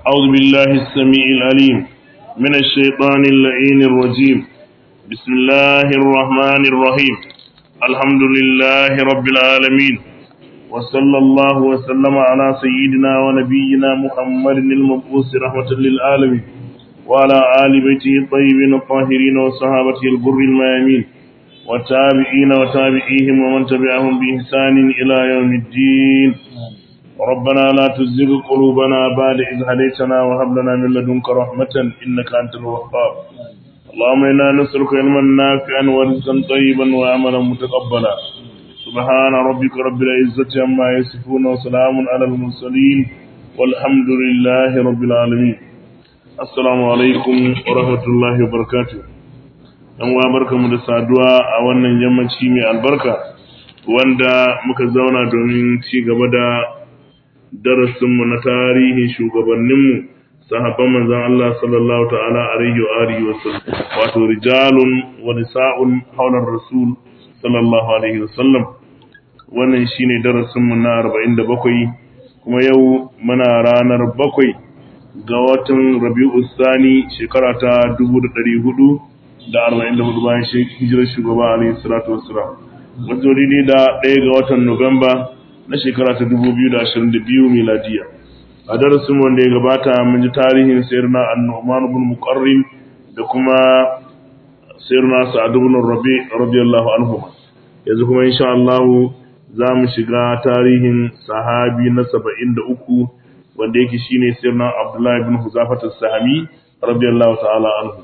أعوذ بالله السميع العليم من الشيطان اللعين الرجيم بسم الله الرحمن الرحيم الحمد لله رب العالمين وصلى الله وسلم على سيدنا ونبينا محمد المبعوث رحمة للعالمين وعلى آل بيته الطيبين الطاهرين وصحابته الغر الميامين والتابعين وتابعيهم ومن تبعهم بإحسان إلى يوم الدين ربنا لا تزغ قلوبنا بعد إذ هديتنا وهب لنا من لدنك رحمة إنك أنت الوهاب اللهم إنا نسألك علما نافعا ورزقا طيبا وعملا متقبلا سبحان ربك رب العزة عما يصفون وسلام على المرسلين والحمد لله رب العالمين السلام عليكم ورحمة الله وبركاته dan uwa barkamu da saduwa a wannan yammaci mai albarka wanda muka zauna domin ci gaba da darasinmu na tarihin shugabanninmu sahabban manzon Allah sallallahu ta'ala alaihi wa alihi wa sallam wato rijalun wa nisa'un hawlar rasul sallallahu alaihi wa sallam wannan shine darasinmu na 47 kuma yau muna ranar bakwai ga watan Rabi'u Sani shekara ta 1400 da arba'in da hudu bayan hijirar shugaba alayhi salatu wassalam wato daidai da ɗaya ga watan nuwamba na shekara ta dubu biyu da ashirin da biyu miladiya a darasin wanda ya gabata mun ji tarihin sayyidina annu'man ibn muqarrin da kuma sayyidina sa'ad ibn rabi radiyallahu anhu yanzu kuma insha Allah za mu shiga tarihin sahabi na saba'in da uku wanda yake shine sayyidina abdullahi ibn huzafat as-sahami radiyallahu ta'ala anhu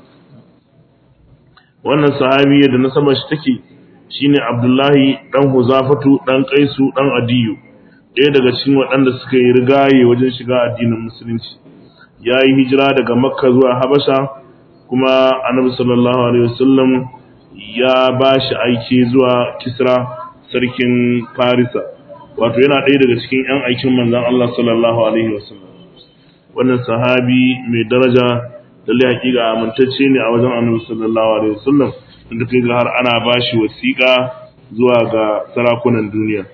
wannan sahabi da nasabar shi take shine Abdullahi dan Huzafatu dan Qaisu dan Adiyu ɗaya daga cikin waɗanda suka yi rigaye wajen shiga addinin musulunci ya yi hijira daga Makka zuwa Habasha kuma Annabi sallallahu alaihi wasallam ya ba shi aiki zuwa Kisra sarkin Farisa wato yana ɗaya daga cikin 'yan aikin manzon Allah sallallahu alaihi wasallam wannan sahabi mai daraja lalle hakika amintacce ne a wajen annabi sallallahu alaihi wasallam inda kai ga har ana bashi wasiƙa zuwa ga sarakunan duniya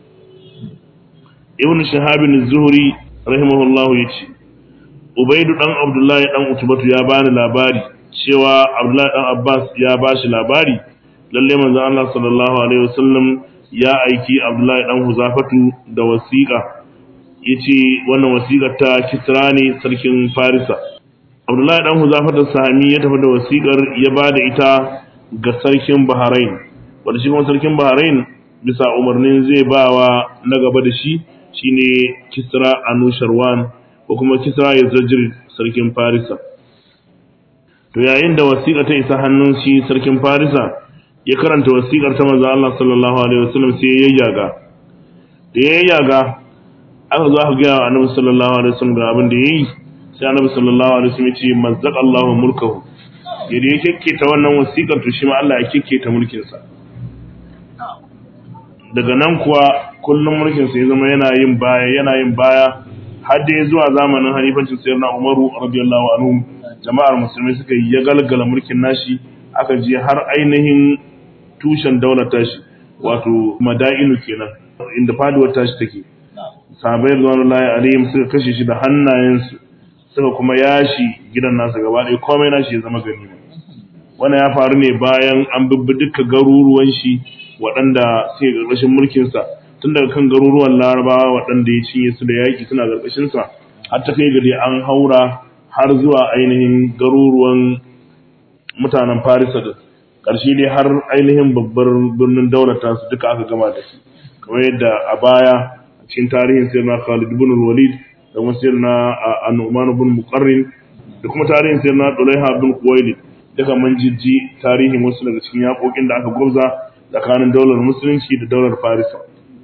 ibn shahab az-zuhri rahimahullah yace ubaidu dan abdullahi dan utubatu ya bani labari cewa abdullahi dan abbas ya bashi labari lalle manzo Allah sallallahu alaihi wasallam ya aiki abdullahi dan huzafatu da wasiƙa yace wannan wasiƙar ta kisra ne sarkin farisa Abdullahi dan Huzafar da Sami ya tafi da wasikar ya ba da ita ga sarkin Bahrain wanda shi kuma sarkin Bahrain bisa umarnin zai ba wa na gaba da shi shine Kisra Anusharwan ko kuma Kisra Yazajir sarkin Farisa to yayin da wasiƙa ta isa hannun shi sarkin Farisa ya karanta wasiƙar ta manzo Allah sallallahu alaihi wasallam sai ya yayyaga da ya yayyaga aka zo aka ga Annabi sallallahu alaihi wasallam ga abin da yayi sai annabi sallallahu alaihi wasallam ce mazzaq Allahu mulkahu yadda ya kekketa wannan wasiƙar to shi ma Allah ya kekketa mulkin sa daga nan kuwa kullum mulkin sa ya zama yana yin baya yana yin baya har da zuwa zamanin halifancin sayyidina Umaru radiyallahu anhu jama'ar musulmai suka yi ya galgala mulkin nashi aka je har ainihin tushen daular tashi wato madainu kenan inda faduwar tashi take sahabbai radiyallahu alaihim suka kashe shi da hannayensu suka kuma yashi gidan nasa gaba ɗaya komai nashi ya zama gani wannan ya faru ne bayan an bibbi duka garuruwan shi waɗanda suke ƙarƙashin mulkinsa tun daga kan garuruwan larabawa waɗanda ya cinye su da yaƙi suna ƙarƙashinsa har ta kai gari an haura har zuwa ainihin garuruwan mutanen farisa da ƙarshe dai har ainihin babbar birnin daular tasu duka aka gama da su kamar yadda a baya a cikin tarihin sai na Khalid ibn Walid da kuma sayar na annuman bin muqarrin da kuma tarihin sayar na dulaiha bin kuwaili daga man jijji tarihin wasu daga cikin yaƙoƙin da aka gwabza tsakanin daular musulunci da daular farisa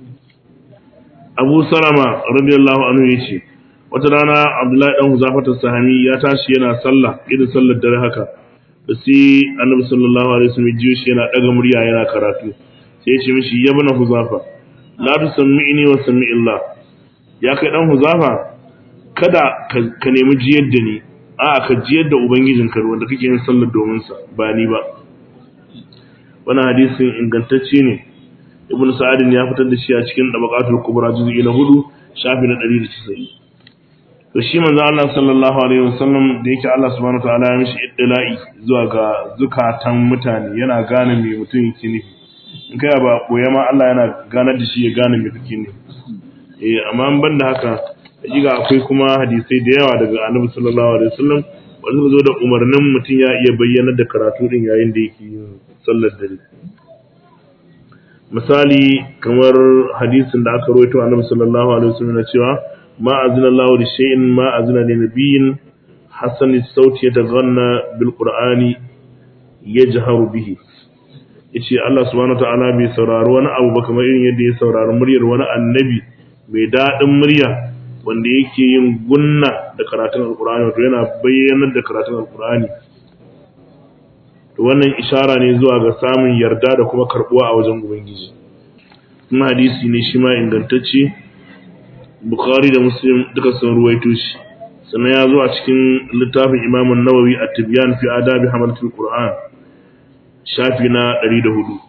abu salama radiyallahu anhu ya ce wata rana abdullahi dan huzafata sahami ya tashi yana sallah irin sallar dare haka da sai annabi sallallahu alaihi wasallam jiyo shi yana daga murya yana karatu sai ya ce mishi ya bana huzafa la tusammi'ni wa sammi'illah ya kai dan huzafa kada ka nemi jiyar da ni a ka jiyar da ubangijinka wanda kake yin sallar domin sa ba ni ba wannan hadisin ingantacce ne ibnu sa'ad ya fitar da shi a cikin dabaqatul kubra juz'i na 4 shafi na 190 to shi manzo Allah sallallahu alaihi wasallam da yake Allah subhanahu wataala ya mishi iddila'i zuwa ga zukatan mutane yana gane me mutum yake nufi in kai ba koya ma Allah yana ganar da shi ya gane me kake nufi eh amma ban da haka hakika akwai kuma hadisai da yawa daga Annabi sallallahu alaihi wasallam wanda zo da umarnin mutum ya iya bayyana da karatu din yayin da yake yin sallar dare misali kamar hadisin da aka rawaito Annabi sallallahu alaihi wasallam na cewa ما أذن الله لشيء ما أذن لنبي حسن الصوت يتغنى بالقرآن يجهر به yace Allah subhanahu wataala bai saurari wani abu ba kamar irin yadda ya saurari muryar wani annabi mai daɗin murya wanda yake yin gunna da karatun alkur'ani wato yana bayyanar da karatun alkur'ani to wannan ishara ne zuwa ga samun yarda da kuma karbuwa a wajen ubangiji kuma hadisi ne shi ma ingantacce Bukhari da Muslim duka sun ruwaito shi sannan ya zo a cikin littafin Imam Nawawi a Tibyan fi Adabi Hamalatul Qur'an shafi na 104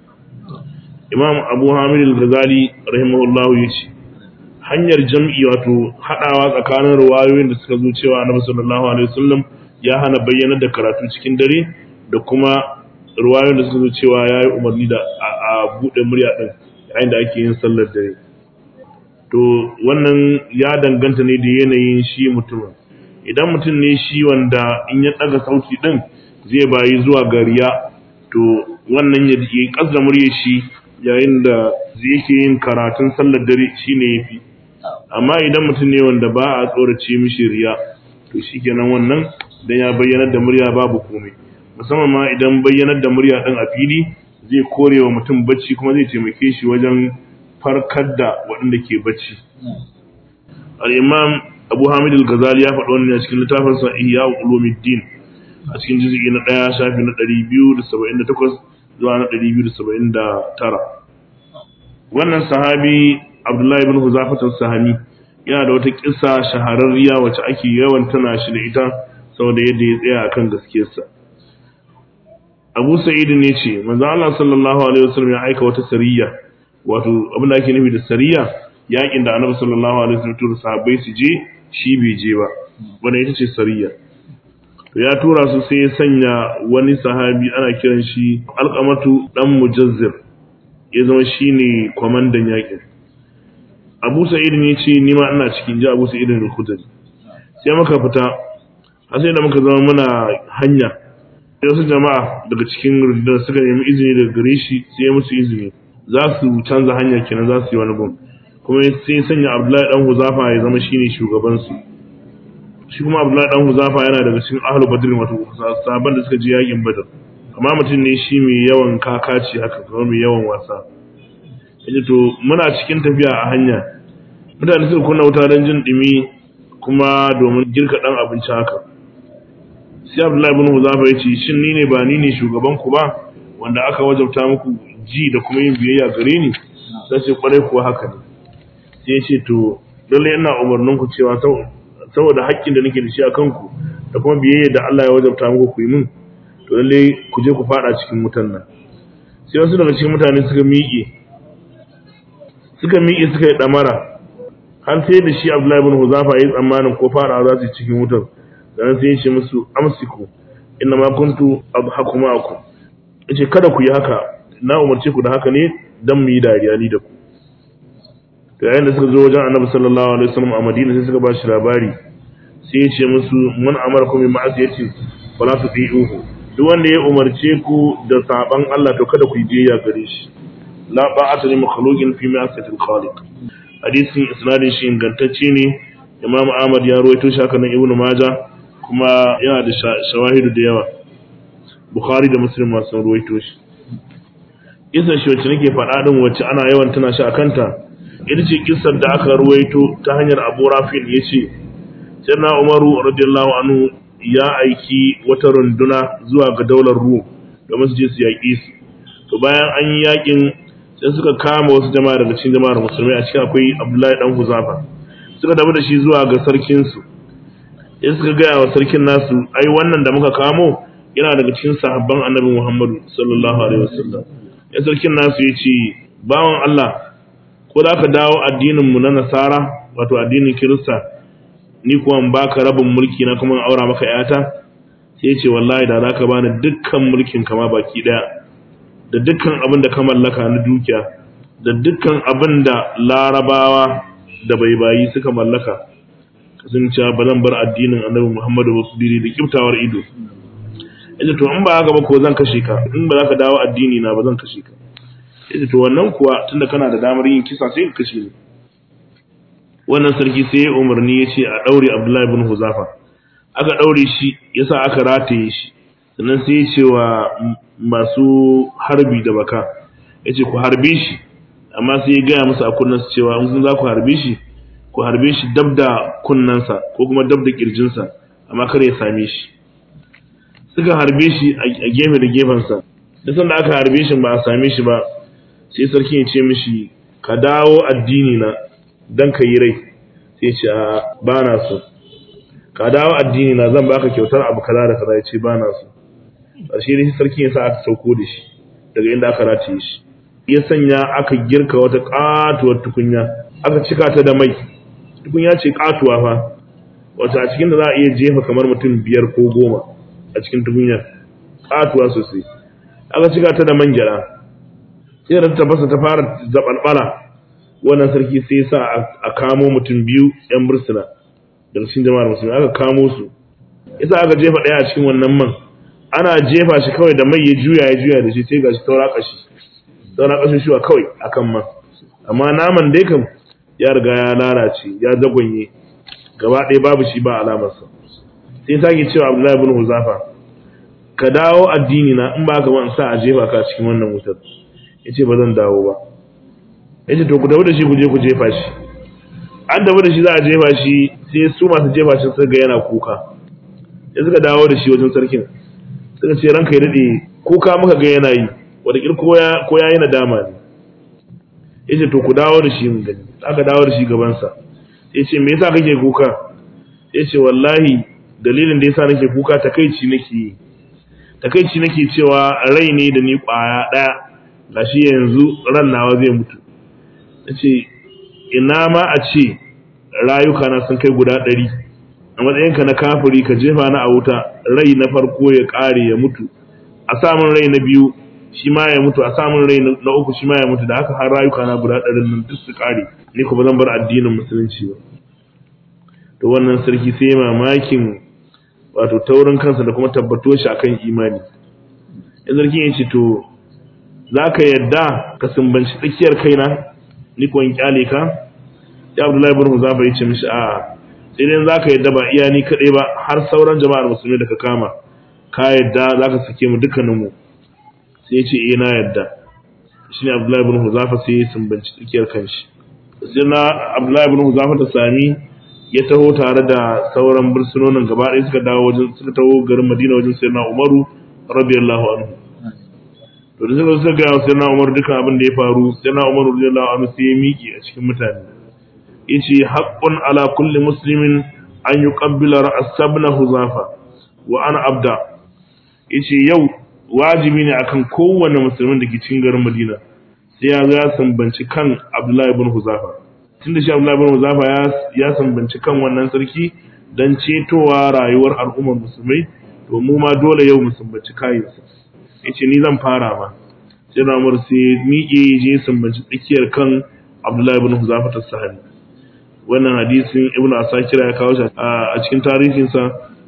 Imam Abu Hamid al-Ghazali rahimahullahu yace hanyar jam'i wato hadawa tsakanin ruwayoyin da suka zo cewa Annabi sallallahu alaihi wasallam ya hana bayyana da karatu cikin dare da kuma ruwayoyin da suka zo cewa yayi umarni da a bude murya din yayin da ake yin sallar dare to wannan ya danganta ne da yanayin shi mutumin idan mutum ne shi wanda in ya daga sauti din zai bayi zuwa gariya to wannan ya yi kasda murya shi yayin da zai yake yin karatun sallar dare shine yafi amma idan mutum ne wanda ba a tsorace mishi riya to shikenan wannan dan ya bayyanar da murya babu komai musamman ma idan bayyanar da murya din a fili zai korewa mutum bacci kuma zai taimake shi wajen farkar da waɗanda ke bacci. Al'imam Abu Hamid al-Ghazali ya faɗi wannan a cikin littafinsa Ihya Ulumuddin a cikin jizgi na ɗaya shafi na 278 zuwa na 279. Wannan sahabi Abdullahi bin Huzafat al-Sahami yana da wata kissa shahararriya wacce ake yawan tana shi da ita saboda yadda ya tsaya akan gaskiyarsa. Abu Sa'id ne ce, manzo Allah sallallahu alaihi wasallam ya aika wata sariya wato abin da ake nufi da sariya yakin da annabi sallallahu alaihi wasallam tura sahabbai su je shi bai je ba wanda ita ce sariya to ya tura su sai ya sanya wani sahabi ana kiran shi alqamatu dan mujazzir ya zama shine kwamandan yakin Abu Sa'id ne ce ni ma ina cikin ji Abu Sa'id al-Khudri sai muka fita har sai da muka zama muna hanya sai wasu jama'a daga cikin rundunar suka nemi izini daga gare shi sai ya musu izini za su canza hanya kenan za su yi wani gun kuma sai sanya abdullahi dan huzafa ya zama shine shugaban su shi kuma abdullahi dan huzafa yana daga cikin ahlu badr wato sahabban da suka je yakin badr amma mutum ne shi mai yawan kakaci haka kuma mai yawan wasa yace to muna cikin tafiya a hanya mutane suka kunna wuta don jin dumi kuma domin girka dan abinci haka sai abdullahi ibn huzafa ya ce shin ni ne ba ni ne shugaban ku ba wanda aka wajabta muku ji da kuma yin biyayya gare ni sai ce kwarai kuwa haka ne sai ya ce to lalle ina umarnin ku cewa saboda haƙƙin da nake da shi a kanku da kuma biyayya da Allah ya wajabta muku ku yi min to lalle ku je ku fada cikin wutan nan sai wasu daga cikin mutane suka miƙe suka miƙe suka yi ɗamara har sai da shi Abdullahi ibn Huzafa ya yi tsammanin ko fara za su yi cikin wutar dan sai ya ce musu amsiku inna ma kuntu adhaku ma'akum yace kada ku yi haka na umarce ku da haka ne dan mu yi dariya ni da ku to yayin da suka zo wajen Annabi sallallahu alaihi wasallam a Madina sai suka ba shi labari sai ya ce musu man amarakum bi ma'asiyati fala tuti'uhu duk wanda ya umarce ku da saban Allah to kada ku yi biyayya gare shi la ba'ata li makhluqin fi ma'asiyati al-khaliq hadisin isnadin shi ingantacce ne Imam Ahmad ya ruwaito shi haka nan Ibn Majah kuma yana da shawahidu da yawa Bukhari da Muslim ma sun ruwaito shi Kisan shi wacce nake faɗa din wacce ana yawan tana shi akanta ita ce kissar da aka ruwaito ta hanyar Abu Rafi yace Sayyidina Umaru radiyallahu anhu ya aiki wata runduna zuwa ga daular Rum domin su je su yaƙi su to bayan an yi yaƙin sai suka kama wasu jama'a daga cikin jama'ar musulmai a cikin akwai Abdullahi dan Huzafa suka damu da shi zuwa ga sarkin su sai suka gaya wa sarkin nasu ai wannan da muka kamo yana daga cikin sahabban Annabi Muhammadu sallallahu alaihi wasallam ya sarkin nasu ya ce bawan Allah ko za ka dawo addinin mu na Nasara wato addinin Kirista ni kuwa in baka rabin mulki na kuma in aura maka yata sai ce wallahi da zaka bani dukkan mulkin kama baki daya da dukkan abin da ka mallaka na dukiya da dukkan abin da larabawa da baibayi suka mallaka sun ce ba zan bar addinin annabi Muhammadu ba biri da kiftawar ido yace to in ba haka ba ko zan kashe ka in ba za ka dawo addini na ba zan kashe ka yace to wannan kuwa tunda kana da damar yin kisa sai ka kashe ni wannan sarki sai ya umarni ya ce a daure Abdullahi ibn Huzafa aka daure shi yasa aka rataye shi sannan sai ya ce wa masu harbi da baka yace ku harbe shi amma sai ya gaya musu a kunnansa cewa in kun za ku harbe shi ku harbe shi dab da kunnansa ko kuma dab da kirjinsa amma kar ya same shi suka harbe shi a gefe da gefensa da sanda aka harbe shi ba a same shi ba sai sarki ya ce mishi ka dawo addini na dan ka yi rai sai ce a ba na so ka dawo addini na zan baka kyautar abu kaza da kaza ya ce ba na so ƙarshe ne sarki ya sa aka sauko da shi daga inda aka rataye shi ya sanya aka girka wata katuwar tukunya aka cika ta da mai tukunya ce katuwa fa wata a cikin da za a iya jefa kamar mutum biyar ko goma a cikin tukunyar katuwa sosai aka cika ta da man gyada sai da ta fasa ta fara zabalbala wannan sarki sai sa a kamo mutum biyu yan bursuna daga cikin jama'ar musulmi aka kamo su yasa aka jefa daya a cikin wannan man ana jefa shi kawai da mai ya juya ya juya da shi sai gashi taura kashi taura kashin shi kawai akan man amma naman dai kam ya riga ya lalace ya zagonye gaba ɗaya babu shi ba alamarsa sai sake cewa Abdullahi ibn Huzafa ka dawo addini na in ba ka ban sa a jefa ka cikin wannan wutar yace ba zan dawo ba yace to ku dawo da shi ku je ku jefa shi an dawo da shi za a jefa shi sai su masu jefa shi suka ga yana kuka sai suka dawo da shi wajen sarkin suka ce ranka ya dade kuka muka ga yana yi wata ko ya ko ya yi nadama ne yace to ku dawo da shi mun gani aka dawo da shi gaban sa yace me yasa kake kuka yace wallahi dalilin da yasa nake kuka takeici nake yi takeici nake cewa rai ne da ni kwaya daya gashi yanzu ran nawa zai mutu yace ina ma a ce rayuka na sun kai guda ɗari a matsayinka na kafiri ka jefa na a wuta rai na farko ya ƙare ya mutu a samun rai na biyu shi ma ya mutu a samun rai na uku shi ma ya mutu da haka har rayuka na guda ɗarin nan duk su ƙare ni ko ba zan bar addinin musulunci ba to wannan sarki sai mamakin wato taurin kansa da kuma tabbato shi akan imani in sarki ya ce to za ka yadda ka sumbanci tsakiyar kaina ni ko in kyale ka ya abdullahi ibn huzafa ya ce mishi a'a sai dai za ka yadda ba iya ni kaɗai ba har sauran jama'ar musulmi da ka kama ka yadda za ka sake mu dukkaninmu sai ya ce eh na yadda shi ne abdullahi ibn huzafa sai ya sumbanci tsakiyar kanshi sai na abdullahi ibn huzafa ta sami ya taho tare da sauran bursunonin gaba ɗaya suka dawo wajen suka taho garin madina wajen sayyidina umaru radiyallahu anhu to da suka suka gaya wa sayyidina umaru dukkan abin da ya faru sayyidina umaru radiyallahu anhu sai ya miƙe a cikin mutane yace haqqun ala kulli muslimin an yuqabbila ra's ibn huzafa wa ana abda yace yau wajibi ne akan kowanne musulmin da ke cikin garin Madina sai ya ga sambanci kan Abdullahi ibn Huzafa tunda shi Abdullahi ibn Huzafa ya ya sambanci kan wannan sarki dan cetowa rayuwar al'ummar musulmai to mu ma dole yau mu sambanci kayansa yace ni zan fara ma sai na Umar sai miƙe je sambanci tsakiyar kan Abdullahi ibn Huzafa ta sahabi wannan hadisin Ibn Asakir ya kawo shi a cikin tarihinsa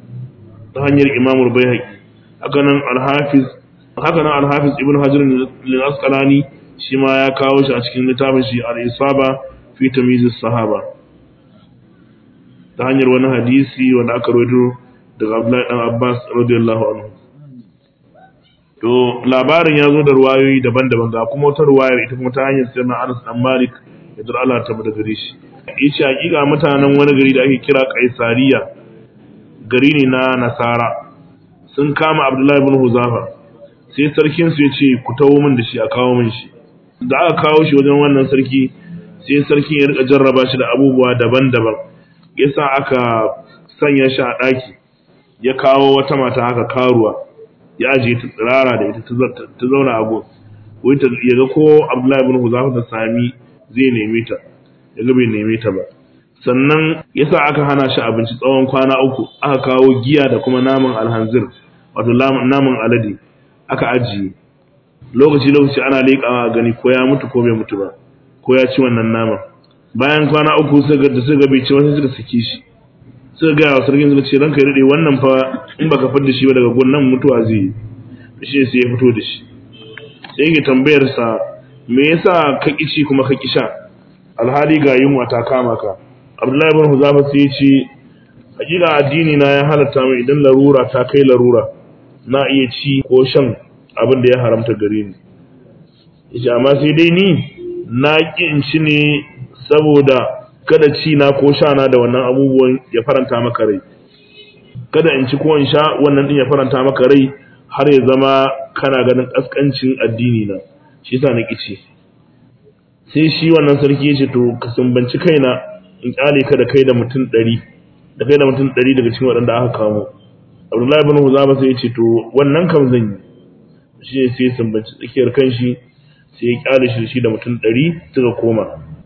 ta hanyar Imam Al-Baihaqi hakanan Al-Hafiz hakanan Al-Hafiz Ibn Hajar al-Asqalani shi ma ya kawo shi a cikin littafin shi Al-Isaba fi Tamyiz sahaba ta hanyar wani hadisi wanda aka rawaito daga Abdullahi dan Abbas radiyallahu anhu to labarin ya zo da ruwayoyi daban-daban ga kuma wata ruwayar ita kuma ta hanyar sirrin Anas dan Malik da Allah ta bada gare shi yace hakika mutanen wani gari da ake kira Kaisariya gari ne na Nasara sun kama Abdullahi ibn Huzafa sai sarkin su yace ku tawo min da shi a kawo min shi da aka kawo shi wajen wannan sarki sai sarkin ya rika jarraba shi da abubuwa daban-daban yasa aka sanya shi a daki ya kawo wata mata haka karuwa ya aje ta tsirara da ita ta zauna a gun wai ta ya ga ko Abdullahi ibn Huzafa ta sami zai neme ta ya ga bai neme ta ba sannan yasa aka hana shi abinci tsawon kwana uku aka kawo giya da kuma naman alhanzir wato naman alade aka ajiye lokaci lokaci ana leƙawa gani ko ya mutu ko bai mutu ba ko ya ci wannan naman bayan kwana uku suka da suka bai ci wani suka saki shi suka ga wa sarkin suka ce ranka ya dade wannan fa in baka fidda shi ba daga gunnan mutuwa zai yi shi sai ya fito da shi sai yake tambayar sa me yasa ka kici kuma ka kisha alhali ga yunwa ta kama ka Abdullahi ibn Huzafa sai ya ce hakika addini na ya halatta min idan larura ta kai larura na iya ci ko shan abin da ya haramta gare ni yace amma sai dai ni na ki in ci ne saboda kada ci na ko sha na da wannan abubuwan ya faranta maka rai kada in ci ko in sha wannan din ya faranta maka rai har ya zama kana ganin kaskancin addini na shi yasa na kici sai shi wannan sarki ya ce to ka sumbanci kaina in kyale ka da kai da mutum ɗari da kai da mutum ɗari daga cikin waɗanda aka kamo abdullahi bin huzama sai ya ce to wannan kam zan yi shi ne sai ya sumbanci tsakiyar kanshi sai ya kyale shi shi da mutum ɗari suka koma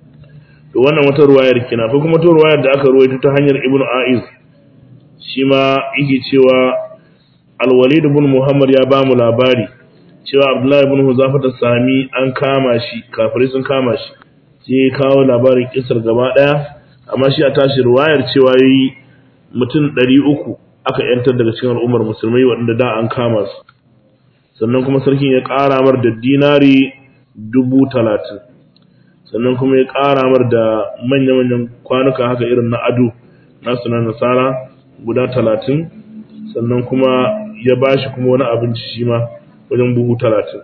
to wannan wata ruwayar kina ko kuma wata ruwayar da aka ruwaito ta hanyar ibnu aiz shi ma yake cewa alwalid ibn muhammad ya ba mu labari cewa abdullahi ibn huzafa ta sami an kama shi kafirai sun kama shi sai ya kawo labarin kisar gaba daya amma shi a tashi ruwayar cewa yayi mutum ɗari uku aka yantar daga cikin al'ummar musulmai waɗanda da an kama su sannan kuma sarkin ya ƙara mar da dinari dubu talatin sannan kuma ya ƙara mar da manya-manyan kwanuka haka irin na ado nasu na nasara guda talatin sannan kuma ya ba shi kuma wani abinci shi ma wajen buhu talatin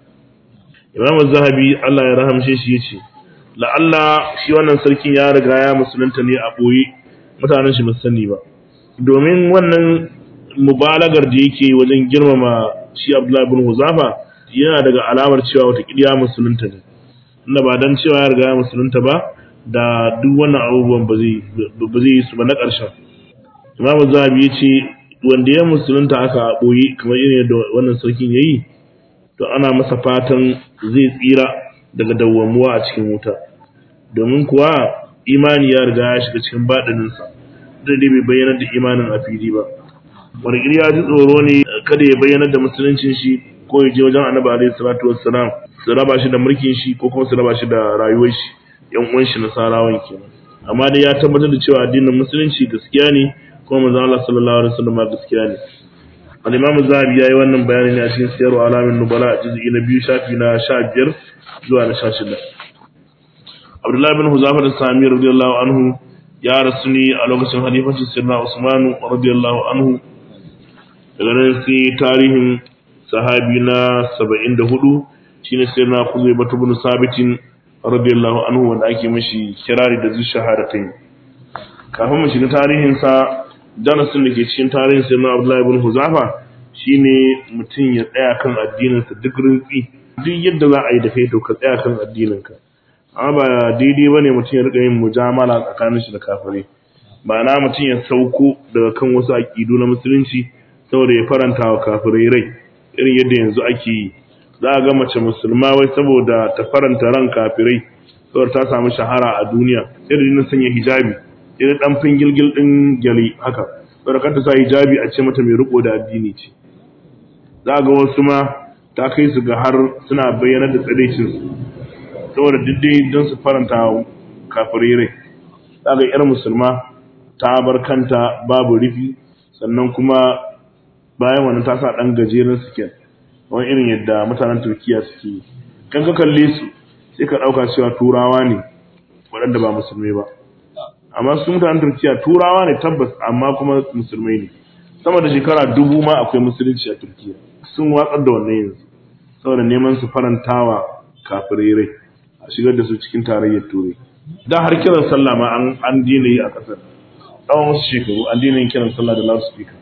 imam zahabi allah ya rahamshe shi ya ce la'alla shi wannan sarkin ya riga ya musulunta ne a ɓoye mutanen shi sani ba domin wannan mubalagar da yake wajen girmama shi abdullahi bin huzafa yana daga alamar cewa wata ya musulunta ne inda ba dan cewa ya riga ya musulunta ba da duk wannan abubuwan ba zai yi su ba na ƙarshen imam zahabi ya ce wanda ya musulunta aka ɓoye kamar irin yadda wannan sarkin ya yi to ana masa fatan zai tsira daga dawwamuwa a cikin wuta domin kuwa imani ya riga ya shiga cikin baɗininsa da dai bai bayyanar da imanin a fili ba wani ya ji tsoro ne kada ya bayyanar da musuluncin shi ko ya je wajen annabi alaihi salatu wassalam su raba shi da mulkin shi ko kuma su raba shi da rayuwar shi yan uwan shi nasarawan kenan amma dai ya tabbatar da cewa addinin musulunci gaskiya ne kuma manzo Allah sallallahu alaihi wasallam gaskiya ne al-Imam Zahabi yayi wannan bayani ne a cikin Siyar Alamin Nubala a juz'i na biyu shafi na 15 zuwa na 16 Abdullah bin Huzafa da Sami radiyallahu anhu ya rasu ne a lokacin halifancin Sayyidina Usman radiyallahu anhu daga nan sai tarihin sahabi na 74 shine Sayyidina Khuzaimah ibn Sabit radiyallahu anhu wanda ake mishi kirari da zushahadatain kafin mu shiga tarihin sa darasin da ke cikin tarihin sai na Abdullahi ibn Huzafa shine mutum ya tsaya kan addininsa duk rintsi duk yadda za a yi da kai to ka tsaya kan addininka amma ba daidai bane mutum ya rika yin mujamala tsakanin shi da kafirai ba na mutum ya sauko daga kan wasu aƙidu na musulunci saboda ya faranta wa kafirai rai irin yadda yanzu ake yi za a ga mace musulma wai saboda ta faranta ran kafirai saboda ta samu shahara a duniya sai da sanya hijabi irin dan fingilgil din gyali haka barakar ta sa hijabi a ce mata mai riko da addini ce za ga wasu ma ta kai su ga har suna bayyana da tsadaicin su saboda diddai don su faranta kafirai rai za ga yar musulma ta bar kanta babu rufi sannan kuma bayan wannan ta sa dan gajeren siket wani irin yadda mutanen turkiya suke yi kan ka kalle su sai ka dauka cewa turawa ne waɗanda ba musulmai ba amma su mutanen turkiya turawa ne tabbas amma kuma musulmai ne sama da shekara dubu ma akwai musulunci a turkiya sun watsar da wannan yanzu saboda neman su farantawa kafirai rai a shigar da su cikin tarayyar turai da har kiran sallah ma an an dina yi a kasar tsawon wasu shekaru an dina yin kiran sallah da loudspeaker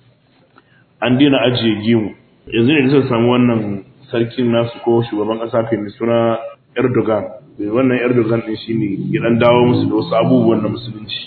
an dina ajiye gemu yanzu ne da suka samu wannan sarkin nasu ko shugaban kasa kai mai suna erdogan wannan Erdogan din shine ya dan dawo musu da wasu abubuwan na musulunci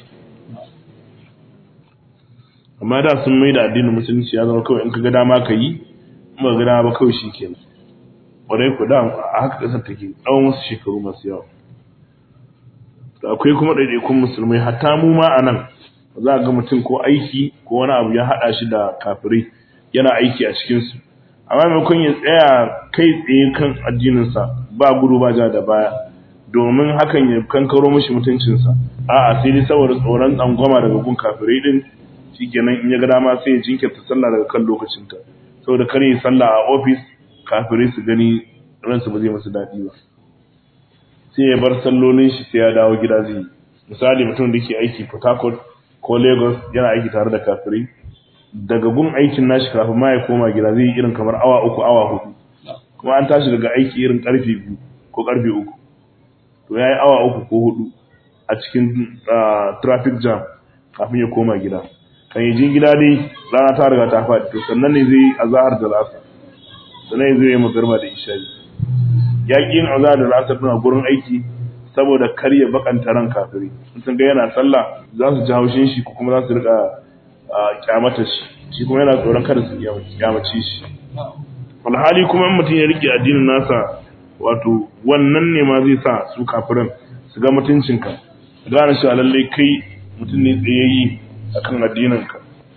amma da sun mai da addinin musulunci ya zama kawai in ka ga dama ka yi in ba ga dama ba kawai shikenan kwarai ku da a haka kasar take tsawon wasu shekaru masu yawa to akwai kuma ɗaiɗaikun musulmai hatta mu ma a nan za ga mutum ko aiki ko wani abu ya haɗa shi da kafirai yana aiki a cikinsu amma maimakon ya tsaya kai tsaye kan addininsa ba gudu ba ja da baya domin hakan ya kankaro mashi mutuncinsa a'a sai dai saboda tsoron tsangwama daga gun kafirai din shikenan in ya ga dama sai ya jinkirta sallah daga kan lokacinta saboda kar yi sallah a ofis kafirai su gani ransu ba zai masu daɗi ba sai ya bar sallolin shi sai ya dawo gida zai yi misali mutum da ke aiki Port Harcourt ko Lagos yana aiki tare da kafirai daga gun aikin nashi kafin ma ya koma gida zai yi irin kamar awa uku awa hudu kuma an tashi daga aiki irin karfe biyu ko karfe uku to ya yi awa uku ko hudu a cikin traffic jam kafin ya koma gida kan yi jin gida dai rana ta riga ta faɗi to sannan ne zai yi azahar da lasa sannan zai yi magarba da isha'i ya ƙi yin azahar da lasa a gurin aiki saboda kar ya bakanta ran kafiri sun ga yana sallah za su ji haushin shi ko kuma za su rika kyamata shi shi kuma yana tsoron kada su kyamace shi alhali kuma in mutum ya rike addinin nasa wato wannan ne ma zai sa su kafirin su ga mutuncinka gane shi lalle kai mutum ne tsayayyi akan addininka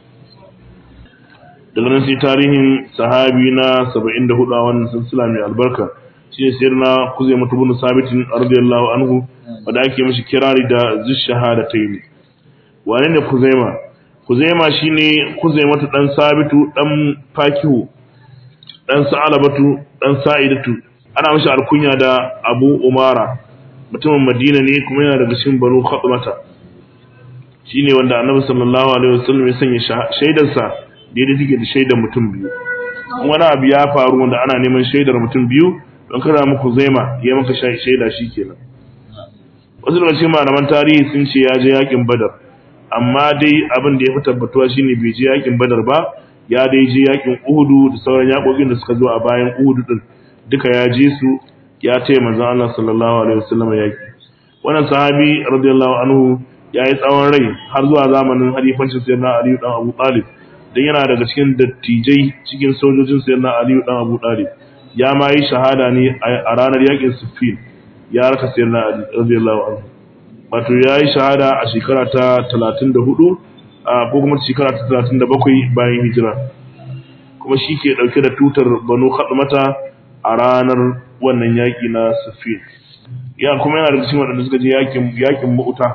daga nan sai tarihin sahabi na 74 a wannan silsila mai albarka shi ne sayar na kuzai mutu bin sabitin radiyallahu anhu wanda ake mishi kirari da zushahada ta yi wane ne kuzaima kuzaima shine kuzaimatu dan sabitu dan fakihu dan sa'alabatu dan sa'idatu ana mashi alkunya da abu umara mutumin madina ne kuma yana daga cikin banu khatmata shine wanda annabi sallallahu alaihi wasallam ya sanya shaidarsa daidai take da shaidar mutum biyu wani abu ya faru wanda ana neman shaidar mutum biyu don kada muku zaima ya maka shaida shikenan wasu daga cikin malaman tarihi sun ce ya je yakin badar amma dai abin da ya fi tabbatuwa shine bai je yakin badar ba ya dai je yakin uhudu da sauran yakokin da suka zo a bayan uhudu din duka ya je su ya taya manzon Allah sallallahu alaihi wasallam yaki wannan sahabi radiyallahu anhu ya yi tsawon rai har zuwa zamanin halifancin sayyidina Ali dan Abu Talib dan yana daga cikin dattijai cikin sojojin sayyidina Ali dan Abu Talib ya ma yi shahada ne a ranar yakin Siffin ya raka sayyidina Ali radiyallahu anhu wato ya yi shahada a shekara ta 34 ko kuma shekara ta 37 bayan hijira kuma shi ke dauke da tutar Banu Khadmata a ranar wannan yaki na Siffin ya kuma yana da cikin waɗanda suka je yakin yakin Mu'ta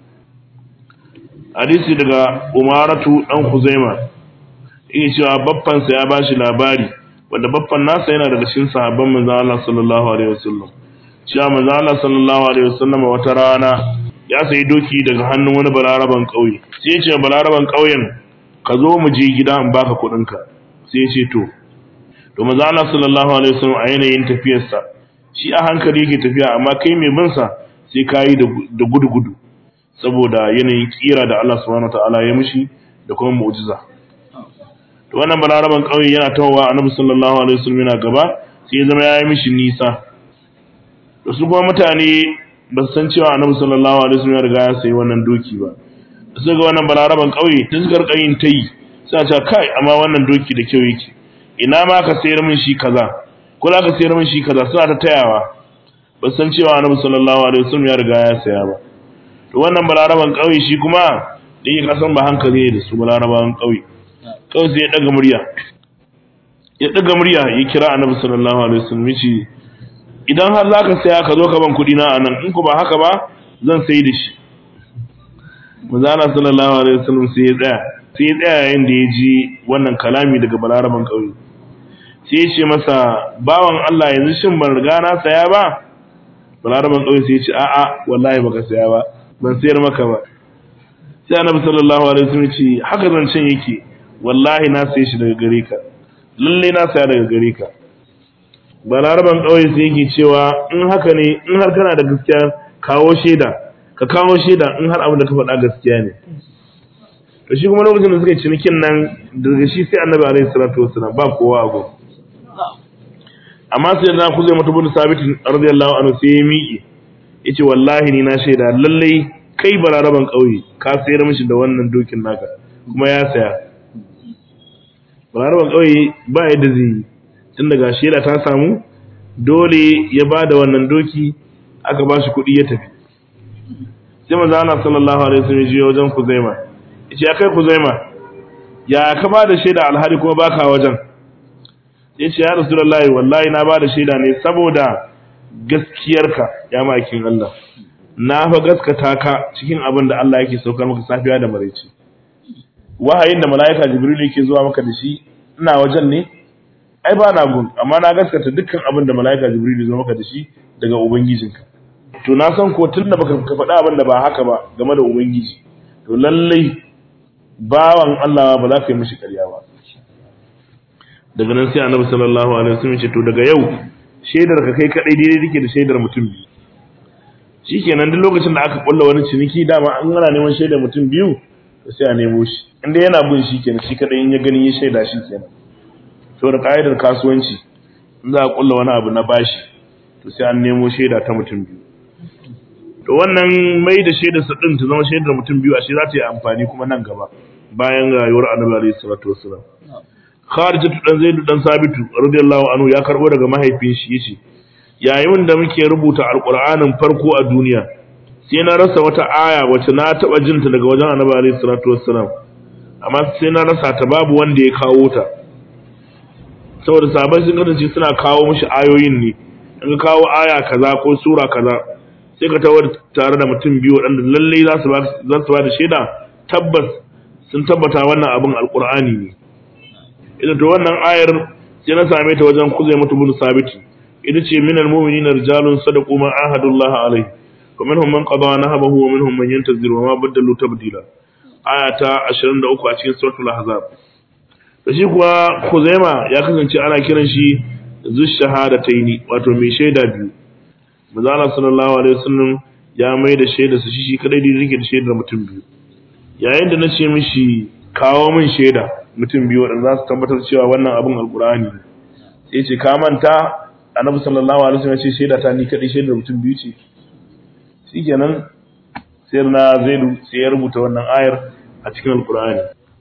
hadisi daga Umaratu dan Khuzaima yake cewa babban sa ya bashi labari wanda babban nasa yana daga cikin sahabban manzon Allah sallallahu alaihi wasallam cewa manzon Allah sallallahu alaihi wasallam wata rana ya sayi doki daga hannun wani balaraban kauye sai ya ce balaraban kauyen ka zo mu je gida in baka kuɗin ka sai ya ce to to manzon Allah sallallahu alaihi wasallam a yanayin tafiyarsa shi a hankali yake tafiya amma kai mai bin sa sai kayi da gudu gudu saboda yanayin kira da Allah subhanahu wataala ya mishi da kuma mu'jiza to wannan balaraban kauye yana tawowa annabi sallallahu alaihi wasallam yana gaba sai ya zama yayi mishi nisa to su kuma mutane ba su san cewa annabi sallallahu alaihi wasallam ya riga ya sayi wannan doki ba su ga wannan balaraban kauye tun suka rika yin tayi suna cewa kai amma wannan doki da kyau yake ina ma ka sayar min shi kaza ko za ka sayar min shi kaza suna ta tayawa ba su san cewa annabi sallallahu alaihi wasallam ya riga ya saya ba to wannan balaraban kauye shi kuma da yake kasan ba hankali ne da su balaraban kauye kawai sai ya daga murya ya daga murya ya kira annabi sallallahu alaihi wasallam yace idan har zaka saya ka zo ka ban kudi na anan in ku ba haka ba zan sai da shi manzo Allah sallallahu alaihi wasallam sai ya tsaya sai ya tsaya yayin da ya ji wannan kalami daga balaraban kauye sai ya ce masa bawan Allah yanzu shin ban riga na saya ba balaraban kauye sai ya ce a'a wallahi baka saya ba ban sayar maka ba sai annabi sallallahu alaihi wasallam ya ce haka zancen yake wallahi na saye shi daga gare ka lalle na saya daga gare ka balaraban ƙauye sai yake cewa in haka ne in har kana da gaskiya kawo shaida ka kawo shaida in har abin da ka faɗa gaskiya ne to shi kuma lokacin da suka yi cinikin nan daga shi sai annabi alaihi salatu wasallam ba kowa a gurin amma sai na kuzai mutu bin sabitin radiyallahu anhu sai ya miƙe yace wallahi ni na shaida lalle kai balaraban ƙauye ka sayar mishi da wannan dokin naka kuma ya saya balaraban ƙauye ba yadda zai yi tun daga shela ta samu dole ya ba da wannan doki aka ba shi kuɗi ya tafi sai manzo Allah sallallahu alaihi wasallam ya je wajen Kuzaima yace ya kai Kuzaima ya ka ba da shaida alhari kuma baka wajen yace ya Rasulullahi wallahi na ba da shaida ne saboda gaskiyarka ya makin Allah na fa gaskata ka cikin abin da Allah yake saukar maka safiya da maraice wahayin da mala'ika Jibril yake zuwa maka da shi ina wajen ne ai ba na gun amma na gaskata dukkan abin da mala'ika Jibril ya zo maka da shi daga ubangijinka to na san ko tun da baka ka faɗa abin da ba haka ba game da ubangiji to lallai bawan Allah ba za ka yi mishi ƙarya ba daga nan sai annabi sallallahu alaihi wasallam ce to daga yau shaidar ka kai kadai daidai take da shaidar mutum biyu shikenan duk lokacin da aka kulla wani ciniki dama an gana neman shaidar mutum biyu to sai a nemo shi inda yana bin shi kenan shi kadai in ya gani ya shaida shi kenan to da ka'idar kasuwanci in za a kulla wani abu na bashi to sai an nemo shaida ta mutum biyu to wannan mai da shaidar sa din ta zama shaidar mutum biyu ashe za ta yi amfani kuma nan gaba bayan rayuwar annabi alaihi salatu wassalam Kharijatu dan Zaidu dan Sabitu radiyallahu anhu ya karbo daga mahaifin shi yace yayin da muke rubuta alqur'anin farko a duniya sai na rasa wata aya wacce na taba jinta daga wajen annabi alaihi salatu wassalam amma sai na rasa ta babu wanda ya kawo ta saboda sahabbai sun kasance suna kawo mishi ayoyin ne in ka kawo aya kaza ko sura kaza sai ka tawar tare da mutum biyu waɗanda lallai za su ba za su ba da shaida tabbas sun tabbata wannan abin alqur'ani ne idan to wannan ayar sai na same ta wajen kuzai mutu bin sabiti ita ce minal mu'minina rijalun sadaqu ma ahadullah alaihi wa minhum man qada nahabahu wa minhum man yantaziru wa ma badalu tabdila aya ta 23 a cikin suratul ahzab da shi kuwa kuzaima ya kasance ana kiran shi zush shahadataini wato mai shaida biyu manzo Allah sallallahu alaihi wasallam ya mai da shaida su shi shi kadai da yake da shaidar mutum biyu yayin da na ce mishi kawo min shaida mutum biyu waɗanda za su tabbatar cewa wannan abin alkur'ani ne sai ce ka manta annabi sallallahu alaihi wasallam ya ce shaida ta ni kadai shaidar mutum biyu ce shikenan sai na zaidu sai ya rubuta wannan ayar a cikin alkur'ani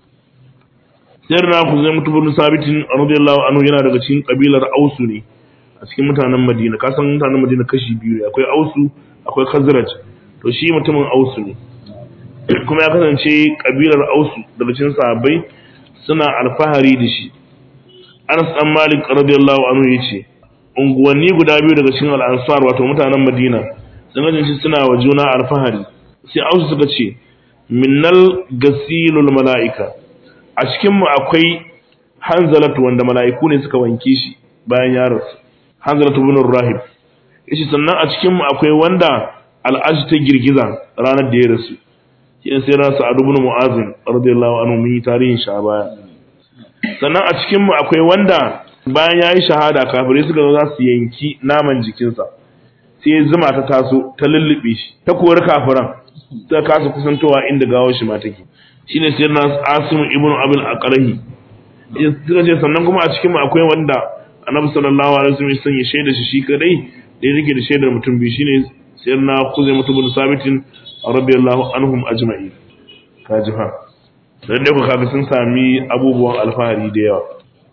sai na ku zai mutu bin sabitin radiyallahu anhu yana daga cikin kabilar ausu ne a cikin mutanen madina ka san mutanen madina kashi biyu ne akwai ausu akwai khazraj to shi mutumin ausu ne kuma ya kasance kabilar ausu daga cikin sahabbai suna alfahari da shi Anas dan Malik radiyallahu anhu yace unguwanni guda biyu daga cikin al-Ansar wato mutanen Madina sun kasance suna wa juna alfahari sai Ausu suka ce minnal gasilul malaika a cikin mu akwai Hanzalatu wanda mala'iku ne suka wanke shi bayan ya rasu Hanzalatu ibn Rahib yace sannan a cikin mu akwai wanda al'aji ta girgiza ranar da ya rasu shi sai na sa'ad ibn mu'az radiyallahu anhu mun yi tarihin shi a baya sannan a cikin mu akwai wanda bayan yayi shahada kafirai suka zo za su yanki naman jikinsa sai zuma ta taso ta lullube shi ta kori kafiran ta kasa kusantowa inda gawar shi ma take shine sai na asim ibn abul aqrahi suka ce sannan kuma a cikin mu akwai wanda annabi sallallahu alaihi wasallam ya sanya shaida shi shi kadai da yake da shaidar mutum biyu shine sayyidina kuzai mutum bin sabitin radiyallahu anhum ajma'i kaji fa dan dai ku kaga sun sami abubuwan alfahari da yawa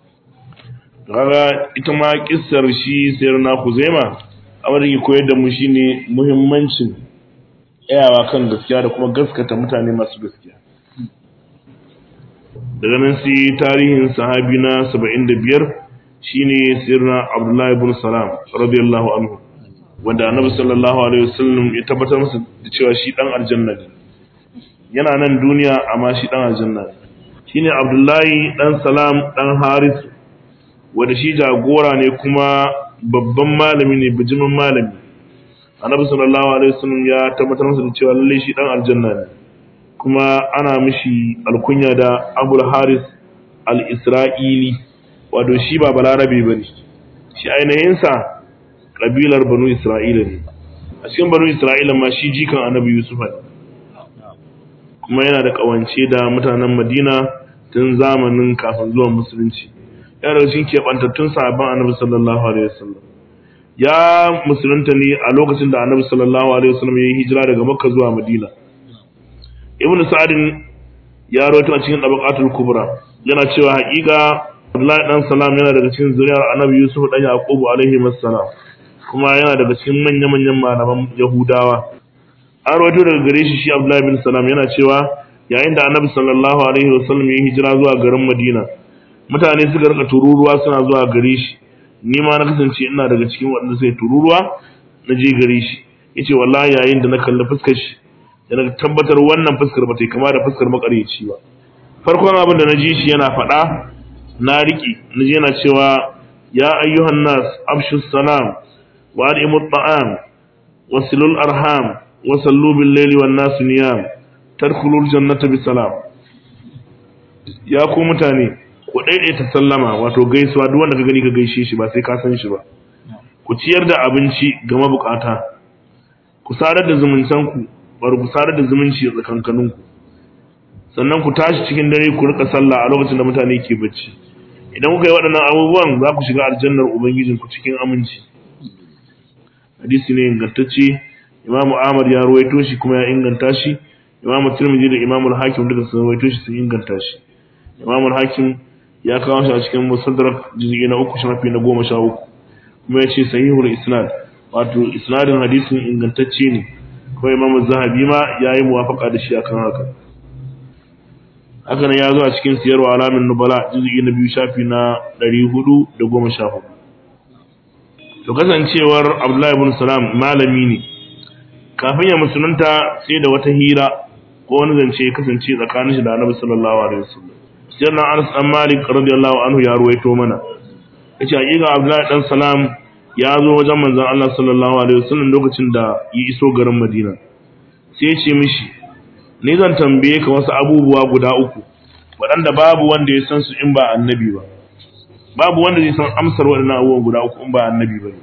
kaga ita ma kissar shi sayyidina kuzaima abin da ke koyar da mu shine muhimmancin tsayawa kan gaskiya da kuma gaskata mutane masu gaskiya daga nan sai tarihin sahabi na 75 shine sirna abdullahi ibn salam radiyallahu anhu wanda annabi sallallahu alaihi wasallam ya tabbatar masa da cewa shi dan aljanna ne yana nan duniya amma shi dan aljanna ne shine abdullahi dan salam dan haris wanda shi jagora ne kuma babban malami ne bijimin malami annabi sallallahu alaihi wasallam ya tabbatar masa da cewa lalle shi dan aljanna ne kuma ana mishi alkunya da abul haris al-isra'ili wato shi ba balarabe bane shi ainihin sa kabilar banu isra'ila ne a cikin banu isra'ila ma shi jikan annabi yusuf ne kuma yana da kawance da mutanen madina tun zamanin kafin zuwan musulunci yana daga cikin keɓantattun sahabban annabi sallallahu alaihi wasallam ya musulunta ne a lokacin da annabi sallallahu alaihi wasallam ya yi hijira daga makka zuwa madina ibnu sa'adin ya rawaito a cikin tabaqatul kubra yana cewa haƙiƙa Abdullahi dan Salam yana daga cikin zuriyar Annabi Yusuf dan Yaqubu alaihi assalam kuma yana daga cikin manya-manyan malaman Yahudawa an rawaito daga gare shi shi Abdullahi bin Salam yana cewa yayin da Annabi sallallahu alaihi wasallam ya hijira zuwa garin Madina mutane suka rika tururuwa suna zuwa gare shi ni ma na kasance ina daga cikin waɗanda sai tururuwa na je gare shi yace wallahi yayin da na kalli fuskar shi da na tabbatar wannan fuskar ba ta kama da fuskar makareci ba farkon abin da na ji shi yana faɗa na riƙe na je yana cewa ya ayyuhan nas abshu salam wa adimu ta'am wa silul arham wa sallu bil layli wan nas niyam tadkhulul jannata bi salam ya ku mutane ku daidaita sallama wato gaisuwa duk wanda ka gani ka gaishe shi ba sai ka san shi ba ku ciyar da abinci ga mabukata ku sadar da zumuntanku bar ku sadar da zumunci a tsakankaninku sannan ku tashi cikin dare ku rika sallah a lokacin da mutane ke bacci idan kuka yi waɗannan abubuwan za ku shiga aljannar ubangijinku cikin aminci hadisi ne ingantacce imamu ahmad ya ruwaito shi kuma ya inganta shi imamu tirmidhi da imamu hakim duka sun ruwaito shi sun inganta shi imamu hakim ya kawo shi a cikin musaddarak juz'i na uku shafi na goma sha uku kuma ya ce sahihul isnad wato isnadin hadisin ingantacce ne kuma imamu zahabi ma ya yi muwafaka da shi akan haka haka nan ya zo a cikin siyarwa alamin nubala juz'i na biyu shafi na ɗari hudu da goma sha hudu to kasancewar abdullahi ibn salam malami ne kafin ya musulunta sai da wata hira ko wani zance ya kasance tsakanin shi da annabi sallallahu alaihi wasallam sai na anas dan malik radiyallahu anhu ya ruwaito mana yace hakika abdullahi dan salam ya zo wajen manzon Allah sallallahu alaihi wasallam lokacin da ya iso garin madina sai ya ce mishi ni zan tambaye ka wasu abubuwa guda uku waɗanda babu wanda ya san su in ba annabi ba babu wanda zai san amsar waɗannan abubuwan guda uku in ba annabi ba ne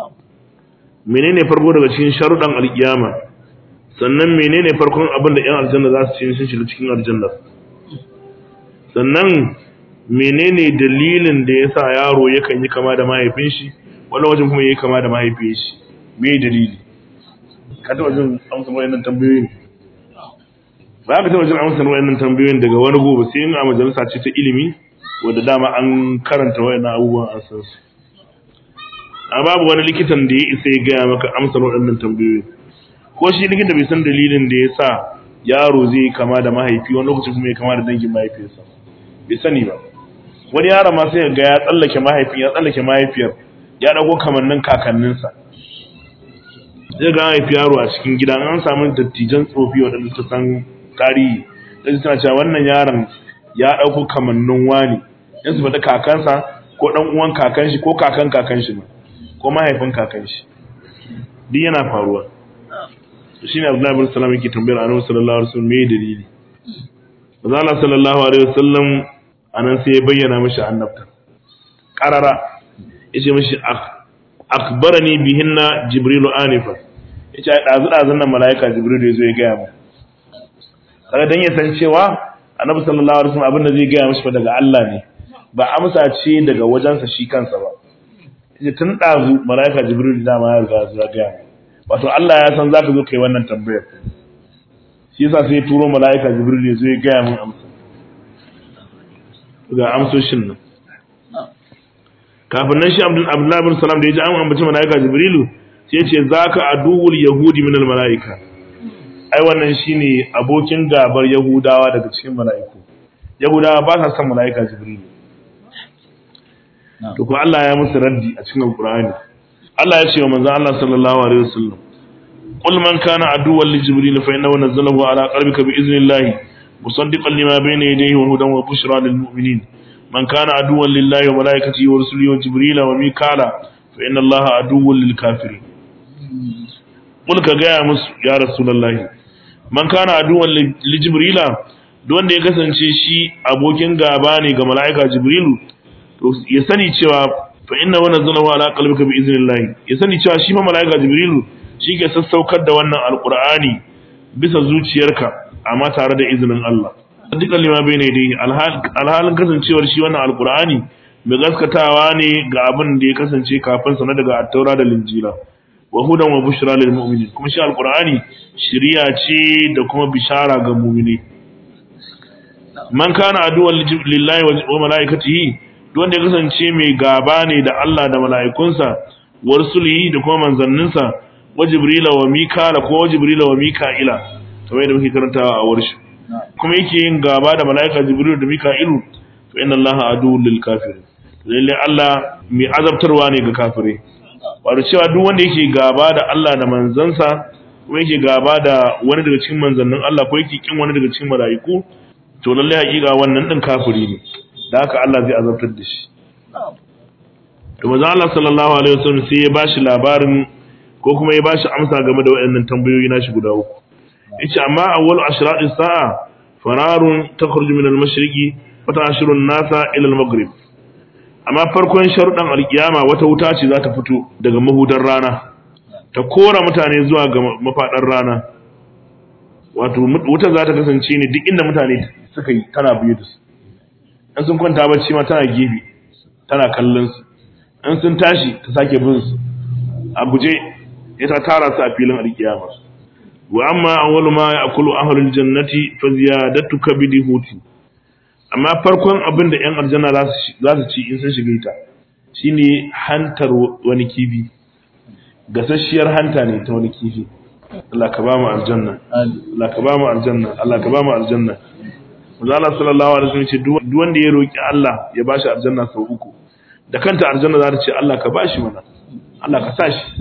menene farko daga cikin sharuɗan alƙiyama sannan menene farkon abin da ƴan aljanna za su ci sun shiga cikin aljanna sannan menene dalilin da ya sa yaro yakan yi kama da mahaifin shi wani wajen kuma yayi kama da mahaifin shi me dalili ka taɓa jin amsar waɗannan tambayoyin ba ka taɓa jin amsar wayannan tambayoyin daga wani gobe sai in a majalisa ce ta ilimi wadda dama an karanta wayannan abubuwan an san su a babu wani likitan da ya isa ya gaya maka amsar waɗannan tambayoyi ko shi likita bai san dalilin da ya sa yaro zai kama da mahaifi wani lokacin kuma ya kama da dangin mahaifiyarsa bai sani ba wani yaro ma sai ga ya tsallake mahaifin ya tsallake mahaifiyar ya ɗago kamannin kakanninsa zai ga haifi yaro a cikin gida an samu dattijan tsofi waɗanda ta san tarihi sai suna cewa wannan yaron ya ɗauko kamannin wani in su faɗi kakansa ko ɗan uwan kakan shi ko kakan kakan shi ma ko mahaifin kakan shi duk yana faruwa to shine Abdullahi bin Salam yake tambayar Annabi sallallahu alaihi wasallam me dalili Manzo Allah sallallahu alaihi wasallam anan sai ya bayyana mishi annabta qarara yace mishi akbarani bihinna jibrilu anifa yace ai dazu dazun nan malaika jibrilu yazo ya gaya mu kaga dan ya san cewa annabi sallallahu alaihi wasallam abin da zai gaya mishi daga Allah ne ba amsa ce daga wajensa shi kansa ba yace tun dazu malaika jibrilu da ma ya riga ya gaya mu wato Allah ya san zaka zo kai wannan tambayar shi yasa sai ya turo malaika jibrilu yazo ya gaya mun amsa ga amsoshin nan kafin nan shi Abdullahi bin Salam da ya ji an ambaci malaika jibrilu sai ya ce zaka aduwul yahudi min al malaika ai wannan shine abokin gabar Yahudawa daga cikin mala'iku Yahudawa ba sa son mala'ika Jibril to ko Allah ya musu raddi a cikin Al-Qur'ani Allah ya ce wa manzon Allah sallallahu alaihi wasallam qul man kana aduwwan li Jibril fa innahu nazzalahu ala qalbika bi idhnillah musaddiqan lima bayna yadayhi wa hudan wa bushra lil mu'minin man kana aduwwan lillahi wa malaikatihi wa rusulihi wa Jibril wa Mikala fa inna Allaha aduwwun lil kafirin qul ka ga musu ya rasulullahi man kana aduwan li jibrila duk wanda ya kasance shi abokin gaba ne ga mala'ika jibrilu to ya sani cewa fa inna wa nazzalahu ala qalbika bi iznillah ya sani cewa shi ma mala'ika jibrilu shi ke sassaukar da wannan alqur'ani bisa zuciyarka amma tare da izinin Allah dukkan lima bayne dai alhalin kasancewar shi wannan alqur'ani mai gaskatawa ne ga abin da ya kasance kafin sa na daga at-taura da linjila wa hudan wa bushra lil mu'minin kuma shi alqur'ani shiriya ce da kuma bishara ga mu'mini man kana aduwwan lillahi wa malaikatihi duk wanda ya kasance mai gaba ne da Allah da mala'ikunsa wa rusulihi da kuma manzanninsa wa jibrila wa mikala ko wa jibrila wa mika'ila kamar yadda muke karantawa a warshi kuma yake yin gaba da mala'ika jibril da mika'ilu to inna allaha aduwwul lil kafirin lalle Allah mai azabtarwa ne ga kafirai wato cewa duk wanda yake gaba da Allah da manzansa kuma yake gaba da wani daga cikin manzannin Allah ko yake kin wani daga cikin mala'iku to lalle hakika wannan din kafiri ne da haka Allah zai azabtar da shi to manzo Allah sallallahu alaihi wasallam sai ya bashi labarin ko kuma ya bashi amsa game da waɗannan tambayoyi nashi guda uku yace amma awwalu ashrati sa'a fararun takhruju min al-mashriqi wa ta'shiru an-nasa ila al-maghrib amma farkon sharuɗan alkiyama wata wuta ce za ta fito daga mahudar rana ta kora mutane zuwa ga mafaɗar rana wato wuta za ta kasance ne duk inda mutane suka yi tana biyu da su in sun kwanta bacci ma tana gefe tana kallon su in sun tashi ta sake bin su a guje ya ta tara su a filin alkiyama wa amma awwalu ma ya'kulu ahlul jannati fa ziyadatu kabidi huti amma farkon abin da ‘yan aljanna za su ci in sun shiga ita shi ne hantar wani kifi gasasshiyar hanta ne ta wani kifi Allah ka ba mu aljanna Allah ka ba mu aljanna Allah ka ba mu aljanna Maza Allah sallallahu alaihi wasallam ce duk wanda ya roki Allah ya bashi aljanna sau uku da kanta aljanna za ta ce Allah ka bashi mana Allah ka sa shi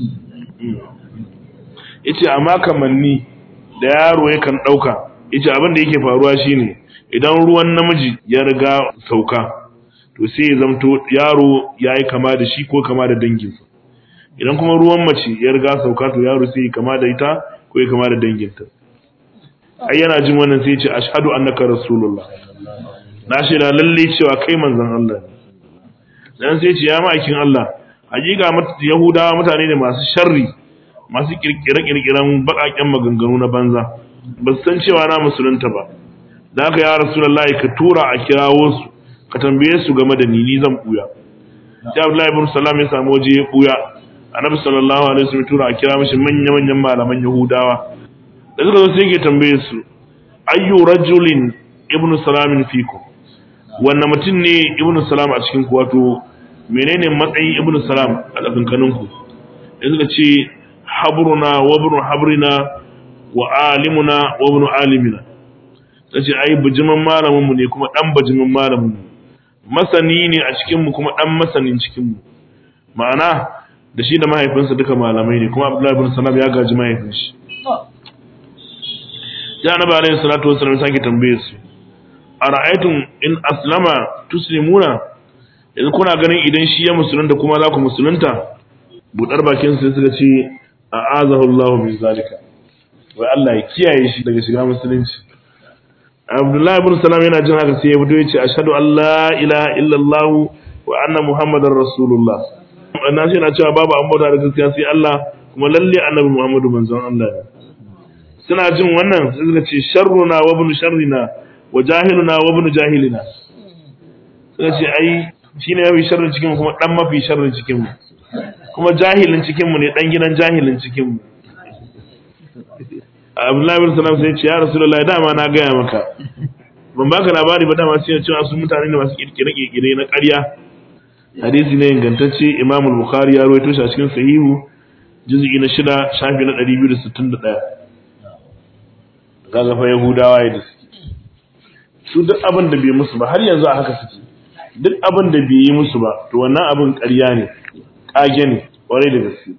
yace amma kamanni da yaro yakan dauka yace abin da yake faruwa shine idan ruwan namiji ya riga sauka to sai ya zamto yaro ya yi kama da shi ko kama da danginsa idan kuma ruwan mace ya riga sauka to yaro sai ya kama da ita ko ya kama da danginta ai yana jin wannan sai ya ce ashhadu annaka rasulullah na shaida lalle cewa kai manzon Allah ne dan sai ya ce ya ma'aikin Allah hakika yahudawa mutane ne masu sharri masu kirkire-kirkiren baƙaƙen maganganu na banza ba su san cewa na musulunta ba da haka ya rasulullahi ka tura a kirawo su ka tambaye su game da ni ni zan buya sai abdullahi ibn salam ya samu waje ya buya annabi sallallahu alaihi wasallam tura a kira mishi manya manyan malaman yahudawa da suka zo sai yake tambaye su ayyu rajulin ibn salam fikum wannan mutum ne ibn salam a cikin ku wato menene matsayin ibn salam a tsakankanin ku sai suka ce habruna wa ibn habrina wa alimuna wa ibn alimina ta ce ai bijimin malaminmu ne kuma ɗan bijimin malaminmu masani ne a cikinmu kuma ɗan masanin cikinmu ma'ana da shi da mahaifinsa duka malamai ne kuma abdullahi bin salam ya gaji mahaifin shi ya annabi alaihi salatu wasallam sake tambaye su ara'aytum in aslama tuslimuna yanzu kuna ganin idan shi ya musulunta kuma za ku musulunta budar bakin su suka ce a'azahu Allahu min zalika wai Allah ya kiyaye shi daga shiga musulunci Abdullahi ibn Salam yana jin haka sai ya fito ya ce ashhadu an la ilaha illallah wa anna muhammadar rasulullah na ce na cewa babu an bauta da gaskiya sai Allah kuma lalle annabi Muhammadu manzon Allah ne suna jin wannan sai suka ce sharruna wa ibn sharrina wa jahiluna wa ibn jahilina suka ce ai shine mafi sharrin cikin kuma dan mafi sharrin cikin mu kuma jahilin cikin mu ne dan gidan jahilin cikin mu Abdullahi bin Salam sai ce ya Rasulullahi dama na gaya maka ban baka labari ba dama sai ya ce su mutane ne masu kirkire kirkire na ƙarya hadisi ne ingantacce Imam Bukhari ya rawaito shi a cikin sahihu juz'i na shida shafi na 261 kaga fa Yahudawa ya suke su duk abin da bai musu ba har yanzu a haka suke duk abin da bai yi musu ba to wannan abin ƙarya ne ƙage ne ƙwarai da gaske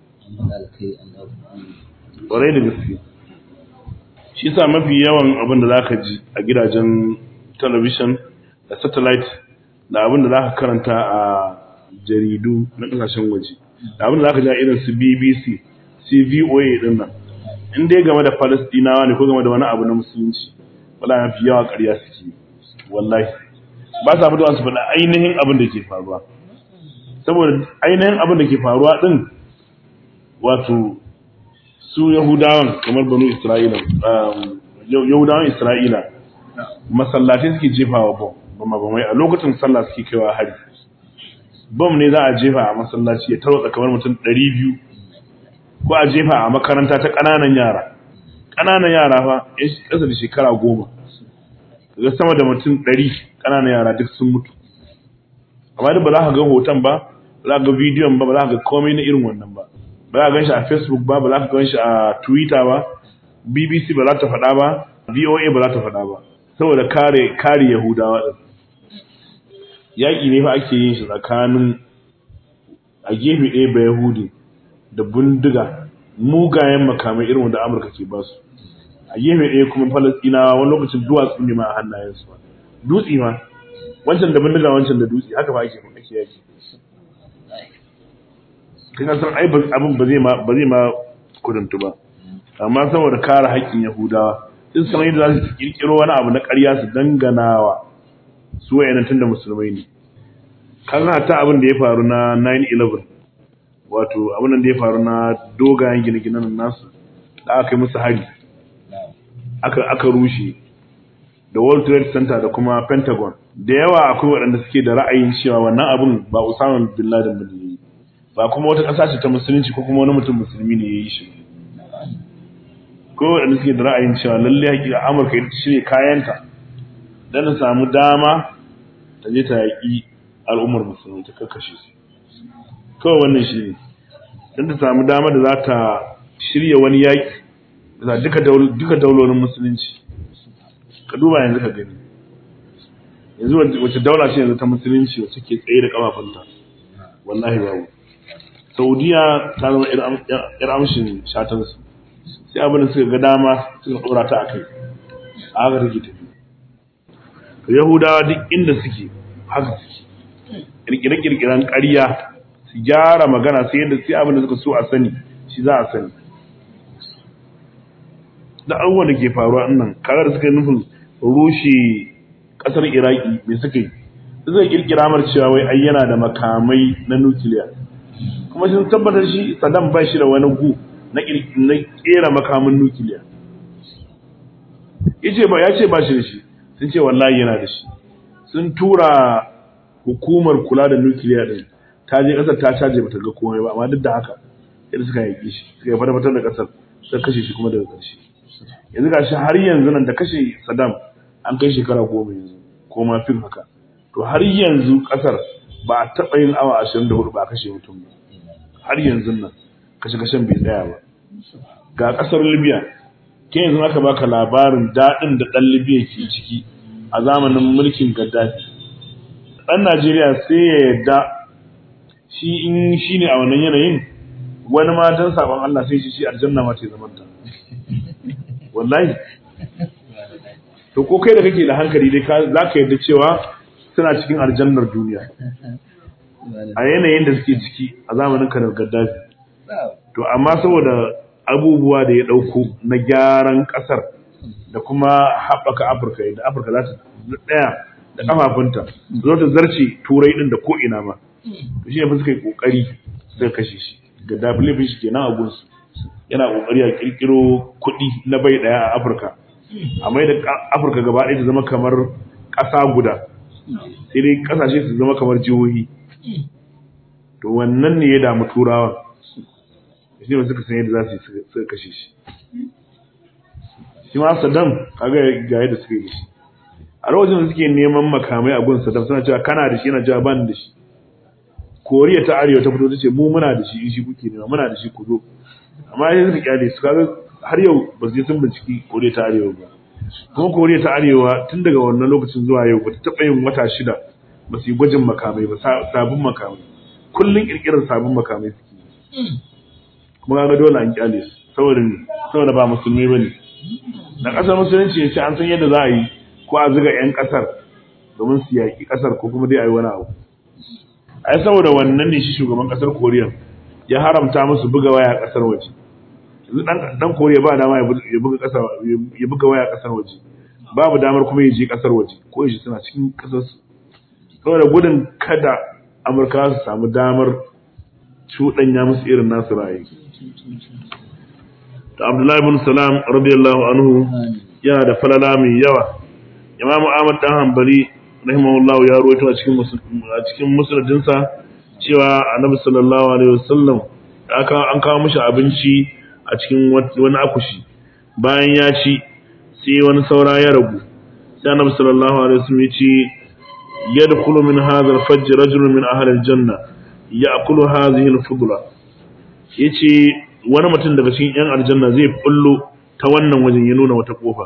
ƙwarai da gaske shi sa mafi yawan abin da zaka ji a gidajen talabishin da satellite da abin da zaka karanta a jaridu na kasashen waje da abin da zaka ji a irin su BBC CVOA din nan in dai game da Falastinawa ne ko game da wani abu na musulunci wala mafi yawa ƙarya suke wallahi ba sa fitowa su faɗa ainihin abin da ke faruwa saboda ainihin abin da ke faruwa din wato su Yahudawan kamar banu Isra'ila Yahudawan Isra'ila masallatai suke jefawa bom bama bamai a lokacin sallah suke kaiwa hari bom ne za a jefa a masallaci ya tarwatsa kamar mutum 200 ko a jefa a makaranta ta ƙananan yara ƙananan yara fa yan ƙasa da shekara goma daga sama da mutum 100 ƙananan yara duk sun mutu amma duk ba za ka ga hoton ba ba za ka ga bidiyon ba ba za ka ga komai na irin wannan ba ba za ka ganshi a facebook ba ba za ka ganshi a twitter ba bbc ba za ta faɗa ba voa ba za ta faɗa ba saboda kare kare yahudawa din yaƙi ne fa ake yin shi tsakanin a gefe ɗaya ba yahudi da bindiga mugayen makamai irin wanda amurka ke basu a gefe ɗaya kuma falastinawa wani lokacin duwatsu ne ma a hannayensu ba dutse ma wancan da bindiga wancan da dutse haka ba ake ake yaki kan san ai abin ba zai ma ba zai ma kuduntu ba amma saboda kare haƙƙin yahudawa in san yadda za su kirkiro wani abu na ƙarya su danganawa su wayannan tunda musulmai ne kan ta abin da ya faru na 9/11 wato abin da ya faru na dogayen gine-ginen nasu da aka yi musu hari aka aka rushe da World Trade Center da kuma Pentagon da yawa akwai waɗanda suke da ra'ayin cewa wannan abin ba Osama bin Laden bane yayi ba kuma wata ƙasa ce ta musulunci ko kuma wani mutum musulmi ne yayi shi ko waɗanda suke da ra'ayin cewa lalle hakika Amurka ita shirye kayanta dan ta samu dama ta je ta yaƙi al'ummar musulmi ta kakkashe su kawai wannan shi ne dan ta samu dama da za ta shirya wani yaƙi da duka duka daulolin musulunci ka duba yanzu ka gani yanzu wace daula ce yanzu ta musulunci wacce ke tsaye da kafafunta wallahi babu saudiya ta zama yar amshin shatansu sai abin da suka ga dama suka dora ta a kai a haka take tafi yahudawa duk inda suke haka suke kirkire-kirkiren ƙarya su gyara magana sai yadda sai abin da suka so a sani shi za a sani da abubuwan da ke faruwa nan kaga da suka yi nufin rushe kasar iraki mai suka yi zai kirkira mar cewa wai ai yana da makamai na nukiliya kuma sun tabbatar shi saddam ba shi da wani gu na na kera makamin nukiliya yace ba ya ce ba shi da shi sun ce wallahi yana da shi sun tura hukumar kula da nukiliya din ta je kasar ta caje bata ga komai ba amma duk da haka yadda suka yi shi suka yi fata da kasar suka kashe shi kuma daga ƙarshe yanzu gashi har yanzu nan da kashe Saddam an kai shekara goma yanzu ko ma fin haka to har yanzu kasar ba a taɓa yin awa ashirin da hudu ba a kashe mutum ba har yanzu nan kashe kashen bai tsaya ba ga kasar Libya ke yanzu aka baka labarin daɗin da ɗan Libya ke ciki a zamanin mulkin Gaddafi ɗan Najeriya sai ya yarda shi in shi ne a wannan yanayin wani ma don sabon Allah sai shi shi aljanna ma ce zamanta wallahi to ko kai da kake da hankali dai za ka yarda cewa suna cikin aljannar duniya a yanayin da suke ciki a zamanin kanar gaddafi to amma saboda abubuwa da ya ɗauko na gyaran ƙasar da kuma haɓaka afirka yadda afirka za ta ɗaya da ƙafafunta zo ta zarce turai ɗin da ko'ina ma to shi ne suka yi ƙoƙari suka kashe shi gaddafi laifin shi kenan a gunsu yana ƙoƙari a ƙirƙiro kuɗi na bai ɗaya a afirka a mai da afirka gaba ɗaya ta zama kamar ƙasa guda sai dai ƙasashe su zama kamar jihohi to wannan ne ya damu turawa shi ne suka san yadda za su yi suka kashe shi shi ma saddam kaga ga yadda suka yi da shi a lokacin da suke neman makamai a gun saddam suna cewa kana da shi yana cewa ban da shi koriya ta arewa ta fito ta ce mu muna da shi in shi kuke nema muna da shi ku zo amma sai suka kyale su kaga har yau ba su je sun binciki koriya ta arewa ba kuma koriya ta arewa tun daga wannan lokacin zuwa yau ba ta taɓa yin wata shida ba su yi gwajin makamai ba sabon makamai kullum ƙirƙirar sabon makamai suke kuma ga dole an kyale su saboda saboda ba musulmi ba ne da ƙasar musulunci ya ce an san yadda za a yi ko a zuga 'yan ƙasar domin su yaƙi ƙasar ko kuma dai a yi wani abu ai saboda wannan ne shi shugaban ƙasar koriya ya haramta musu buga waya ƙasar waje yanzu dan koriya ba dama ya buga ƙasa ya buga waya ƙasar waje babu damar kuma ya je ƙasar waje ko ya suna cikin ƙasar su saboda gudun kada amurka su samu damar cuɗanya musu irin nasu ra'ayi to abdullahi bin salam radiyallahu anhu yana da falala mai yawa imamu ahmad dan hanbali rahimahullahu ya ruwaito a cikin a cikin musnadinsa cewa annabi sallallahu alaihi wasallam aka an kawo mishi abinci a cikin wani akushi bayan ya ci sai wani saura ya ragu sai annabi sallallahu alaihi wasallam ya ce yadkhulu min hadha al-fajr rajulun min ahli al-janna ya'kulu hadhihi al-fudla yace wani mutum daga cikin yan aljanna zai bullo ta wannan wajen ya nuna wata kofa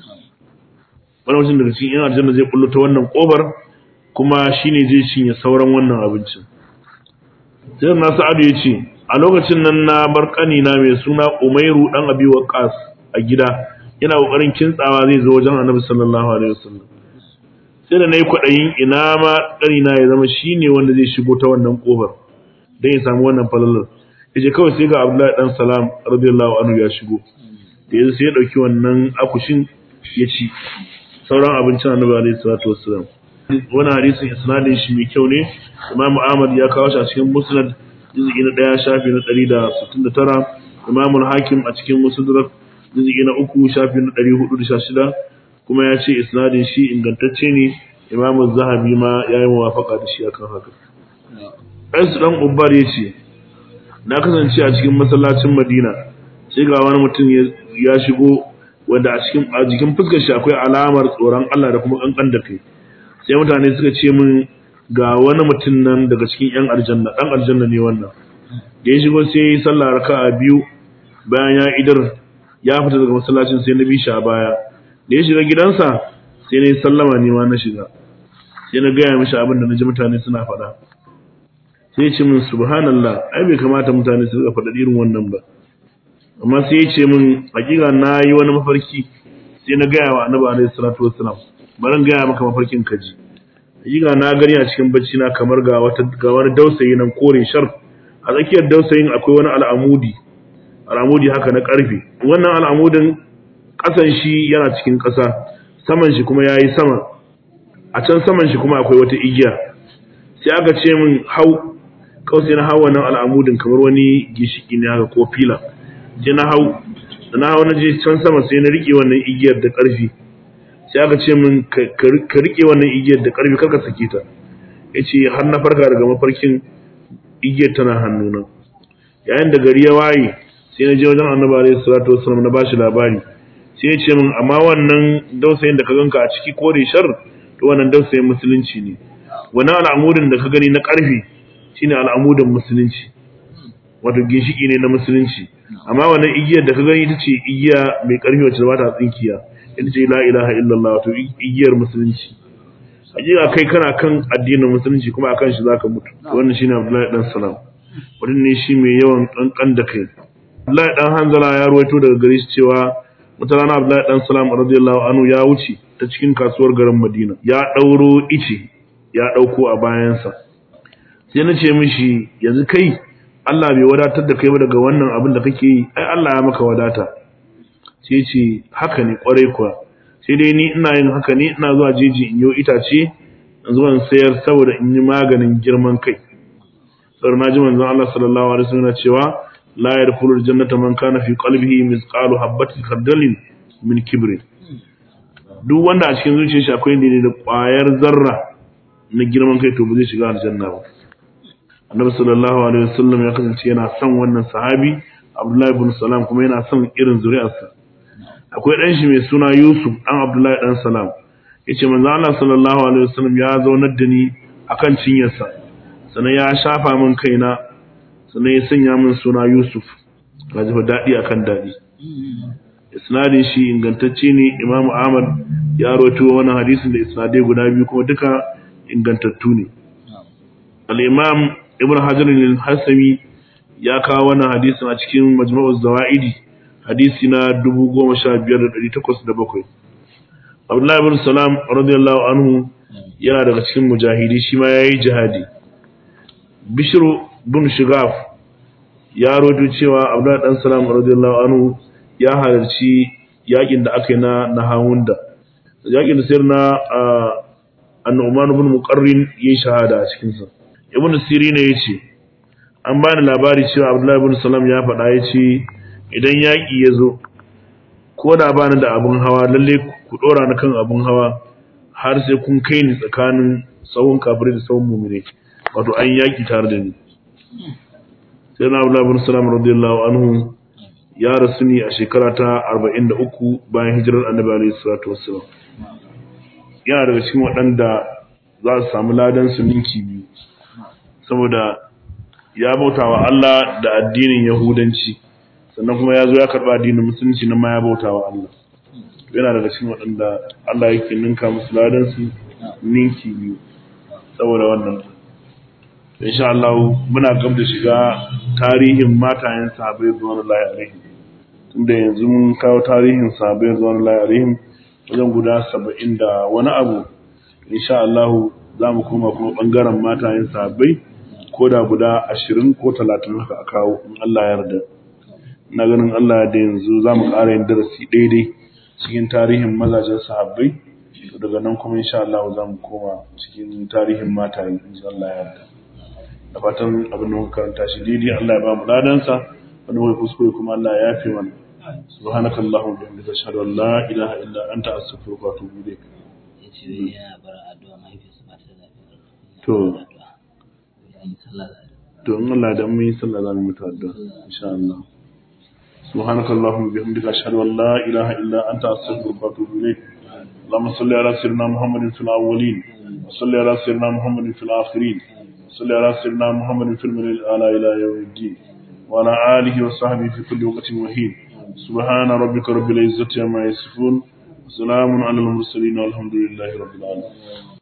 wani mutum daga cikin yan aljanna zai bullo ta wannan kofar kuma shine zai cinye sauran wannan abincin sai na sa'adu ya ce a lokacin nan na bar kanina mai suna umairu dan abi waqas a gida yana kokarin kintsawa zai zo wajen annabi sallallahu alaihi wasallam sai da nayi kwadayin ina ma kanina ya zama shine wanda zai shigo ta wannan kofar dan ya samu wannan falalar yace kawai sai ga abdullahi dan salam radiyallahu anhu ya shigo da yanzu sai ya dauki wannan akushin ya ci sauran abincin annabi alaihi salatu wassalam wannan hadisin isnadin shi mai kyau ne Imam Ahmad ya kawo shi a cikin Musnad juz'i na 1 shafi na 169 Imam Hakim a cikin Mustadrak juz'i na 3 shafi na 416 kuma ya ce isnadin shi ingantacce ne Imam Zahabi ma ya yi muwafaka da shi akan haka Aisha dan Ubbar ya ce na kasance a cikin masallacin Madina sai ga wani mutum ya shigo wanda a cikin a jikin fuskar shi akwai alamar tsoron Allah da kuma kankan da kai sai mutane suka ce min ga wani mutum nan daga cikin yan aljanna dan aljanna ne wannan da ya shigo sai ya yi sallah raka'a biyu bayan ya idar ya fita daga masallacin sai na bi shi a baya da ya shiga gidansa sai na yi sallama ne ma na shiga sai na gaya mishi abin da na ji mutane suna faɗa sai ya ce min subhanallah ai bai kamata mutane su rika faɗa irin wannan ba amma sai ya ce min hakika na yi wani mafarki sai na gaya wa annabi alaihi salatu wassalam bari gaya maka mafarkin kaji hakika na gani a cikin bacci na kamar ga wata ga wani dausayi nan kore shar a tsakiyar dausayin akwai wani al'amudi al'amudi haka na karfe wannan al'amudin kasan shi yana cikin kasa saman shi kuma yayi sama a can saman shi kuma akwai wata igiya sai aka ce min hau kawai na hau wannan al'amudin kamar wani gishiki ne haka ko fila je na hau da na hau na je can sama sai na rike wannan igiyar da karfi sai aka ce min ka rike wannan igiyar da karfi karka sake ta yace har na farka daga mafarkin igiyar tana hannuna yayin da gari ya waye sai na je wajen annabi alaihi salatu wasallam na bashi labari sai ya ce min amma wannan dausayin da ka ganka a ciki kore shar to wannan dausayin musulunci ne wannan al'amudin da ka gani na karfi shine al'amudin musulunci wato ginshiki ne na musulunci amma wannan igiyar da ka gani ita ce igiya mai karfi wacce ba ta tsinkiya ita ce la ilaha illallah wato igiyar musulunci hakika kai kana kan addinin musulunci kuma akan shi zaka mutu wannan shine Abdullahi dan Salam wannan ne shi mai yawan kankan da kai Abdullahi dan Hanzala ya ruwaito daga gare shi cewa wata rana Abdullahi dan Salam radiyallahu anhu ya wuce ta cikin kasuwar garin Madina ya dauro ice ya dauko a bayansa sai na ce mishi yanzu kai Allah bai wadatar da kai ba daga wannan abin da kake yi ai Allah ya maka wadata sai ce haka ne kwarai kuwa sai dai ni ina yin haka ne ina zuwa jeji in yi itace in zuwa sayar saboda in yi maganin girman kai saboda na ji manzon Allah sallallahu alaihi wasallam cewa la yadkhulul jannata man kana fi qalbihi mithqalu habatin khardalin min kibrin duk wanda a cikin zuciyar shi akwai ne da ƙwayar zarra na girman kai to ba zai shiga aljanna ba annabi sallallahu alaihi wasallam ya kasance yana son wannan sahabi abdullahi ibn salam kuma yana son irin zuri'arsa akwai dan shi mai suna yusuf dan abdullahi dan salam yace manzo Allah sallallahu alaihi wasallam ya zaunar da ni akan cinyarsa sannan ya shafa min kaina sannan ya sanya min suna yusuf kaji fa dadi akan dadi isnadin shi ingantacce ne imam ahmad ya rawaito wannan hadisin da isnadai guda biyu kuma duka ingantattu ne al-imam ibn hajar al-hasami ya kawo wannan hadisin a cikin majma'uz zawaidi hadisi na 15807 Abdullah ibn Salam radiyallahu anhu yana daga cikin mujahidi shi ma yayi jihadi Bishr bin Shigaf ya rodo cewa Abdullah dan Salam radiyallahu anhu ya halarci yakin da aka yi na Nahawunda yakin da sayar na An-Nu'man ibn Muqarrin yayi shahada a cikin sa Ibn Sirin ne yace an bani labari cewa Abdullah ibn Salam ya faɗa yace idan yaƙi ya zo ko da ba ni da abin hawa lalle ku ɗora ni kan abin hawa har sai kun kai ni tsakanin tsawon kafirai da tsawon mumine wato an yaƙi tare da ni sai na abu labin salam radiyallahu anhu ya rasu ne a shekara ta 43 bayan hijirar annabi alaihi salatu wassalam yana daga cikin waɗanda za su samu ladan su ninki biyu saboda ya bauta wa Allah da addinin Yahudanci sannan kuma ya zo ya karɓa addinin Musulunci na ma ya bauta wa Allah yana daga cikin waɗanda Allah yake ninka musu ladansu ninki biyu saboda wannan insha Allah muna gab da shiga tarihin matayen sahabbai zuwa Allah alaihi tunda yanzu mun kawo tarihin sahabbai zuwa Allah alaihi wajen guda saba'in da wani abu insha Allah za mu koma kuma ɓangaren matayen sahabbai ko da guda ashirin ko talatin haka a kawo in Allah ya yarda na ganin Allah da yanzu za mu ƙara yin darasi daidai cikin tarihin mazajen sahabbai to daga nan kuma insha Allah za mu koma cikin tarihin matayen in Allah ya yarda da fatan abin da muka karanta shi daidai Allah ya ba mu ladansa wani mai kuskure kuma Allah ya yafe mana subhanakallahumma wa bihamdika ashhadu an la ilaha illa anta astaghfiruka wa atubu ilayk yace yana bar addu'a mahaifiyarsa ba ta da lafiya To. an yi sallah da to in Allah da mun yi sallah za mu mutu addu'a insha Allah subhanakallahumma wa bihamdika ashhadu an la ilaha illa anta astaghfiruka wa atubu ilayk اللهم صل على سيدنا محمد في الأولين وصل على سيدنا محمد في الآخرين وصل على سيدنا محمد في الملل الأعلى إلى يوم الدين وعلى آله وصحبه في كل وقت وحين سبحان ربك رب العزة عما يصفون وسلام على المرسلين والحمد لله رب العالمين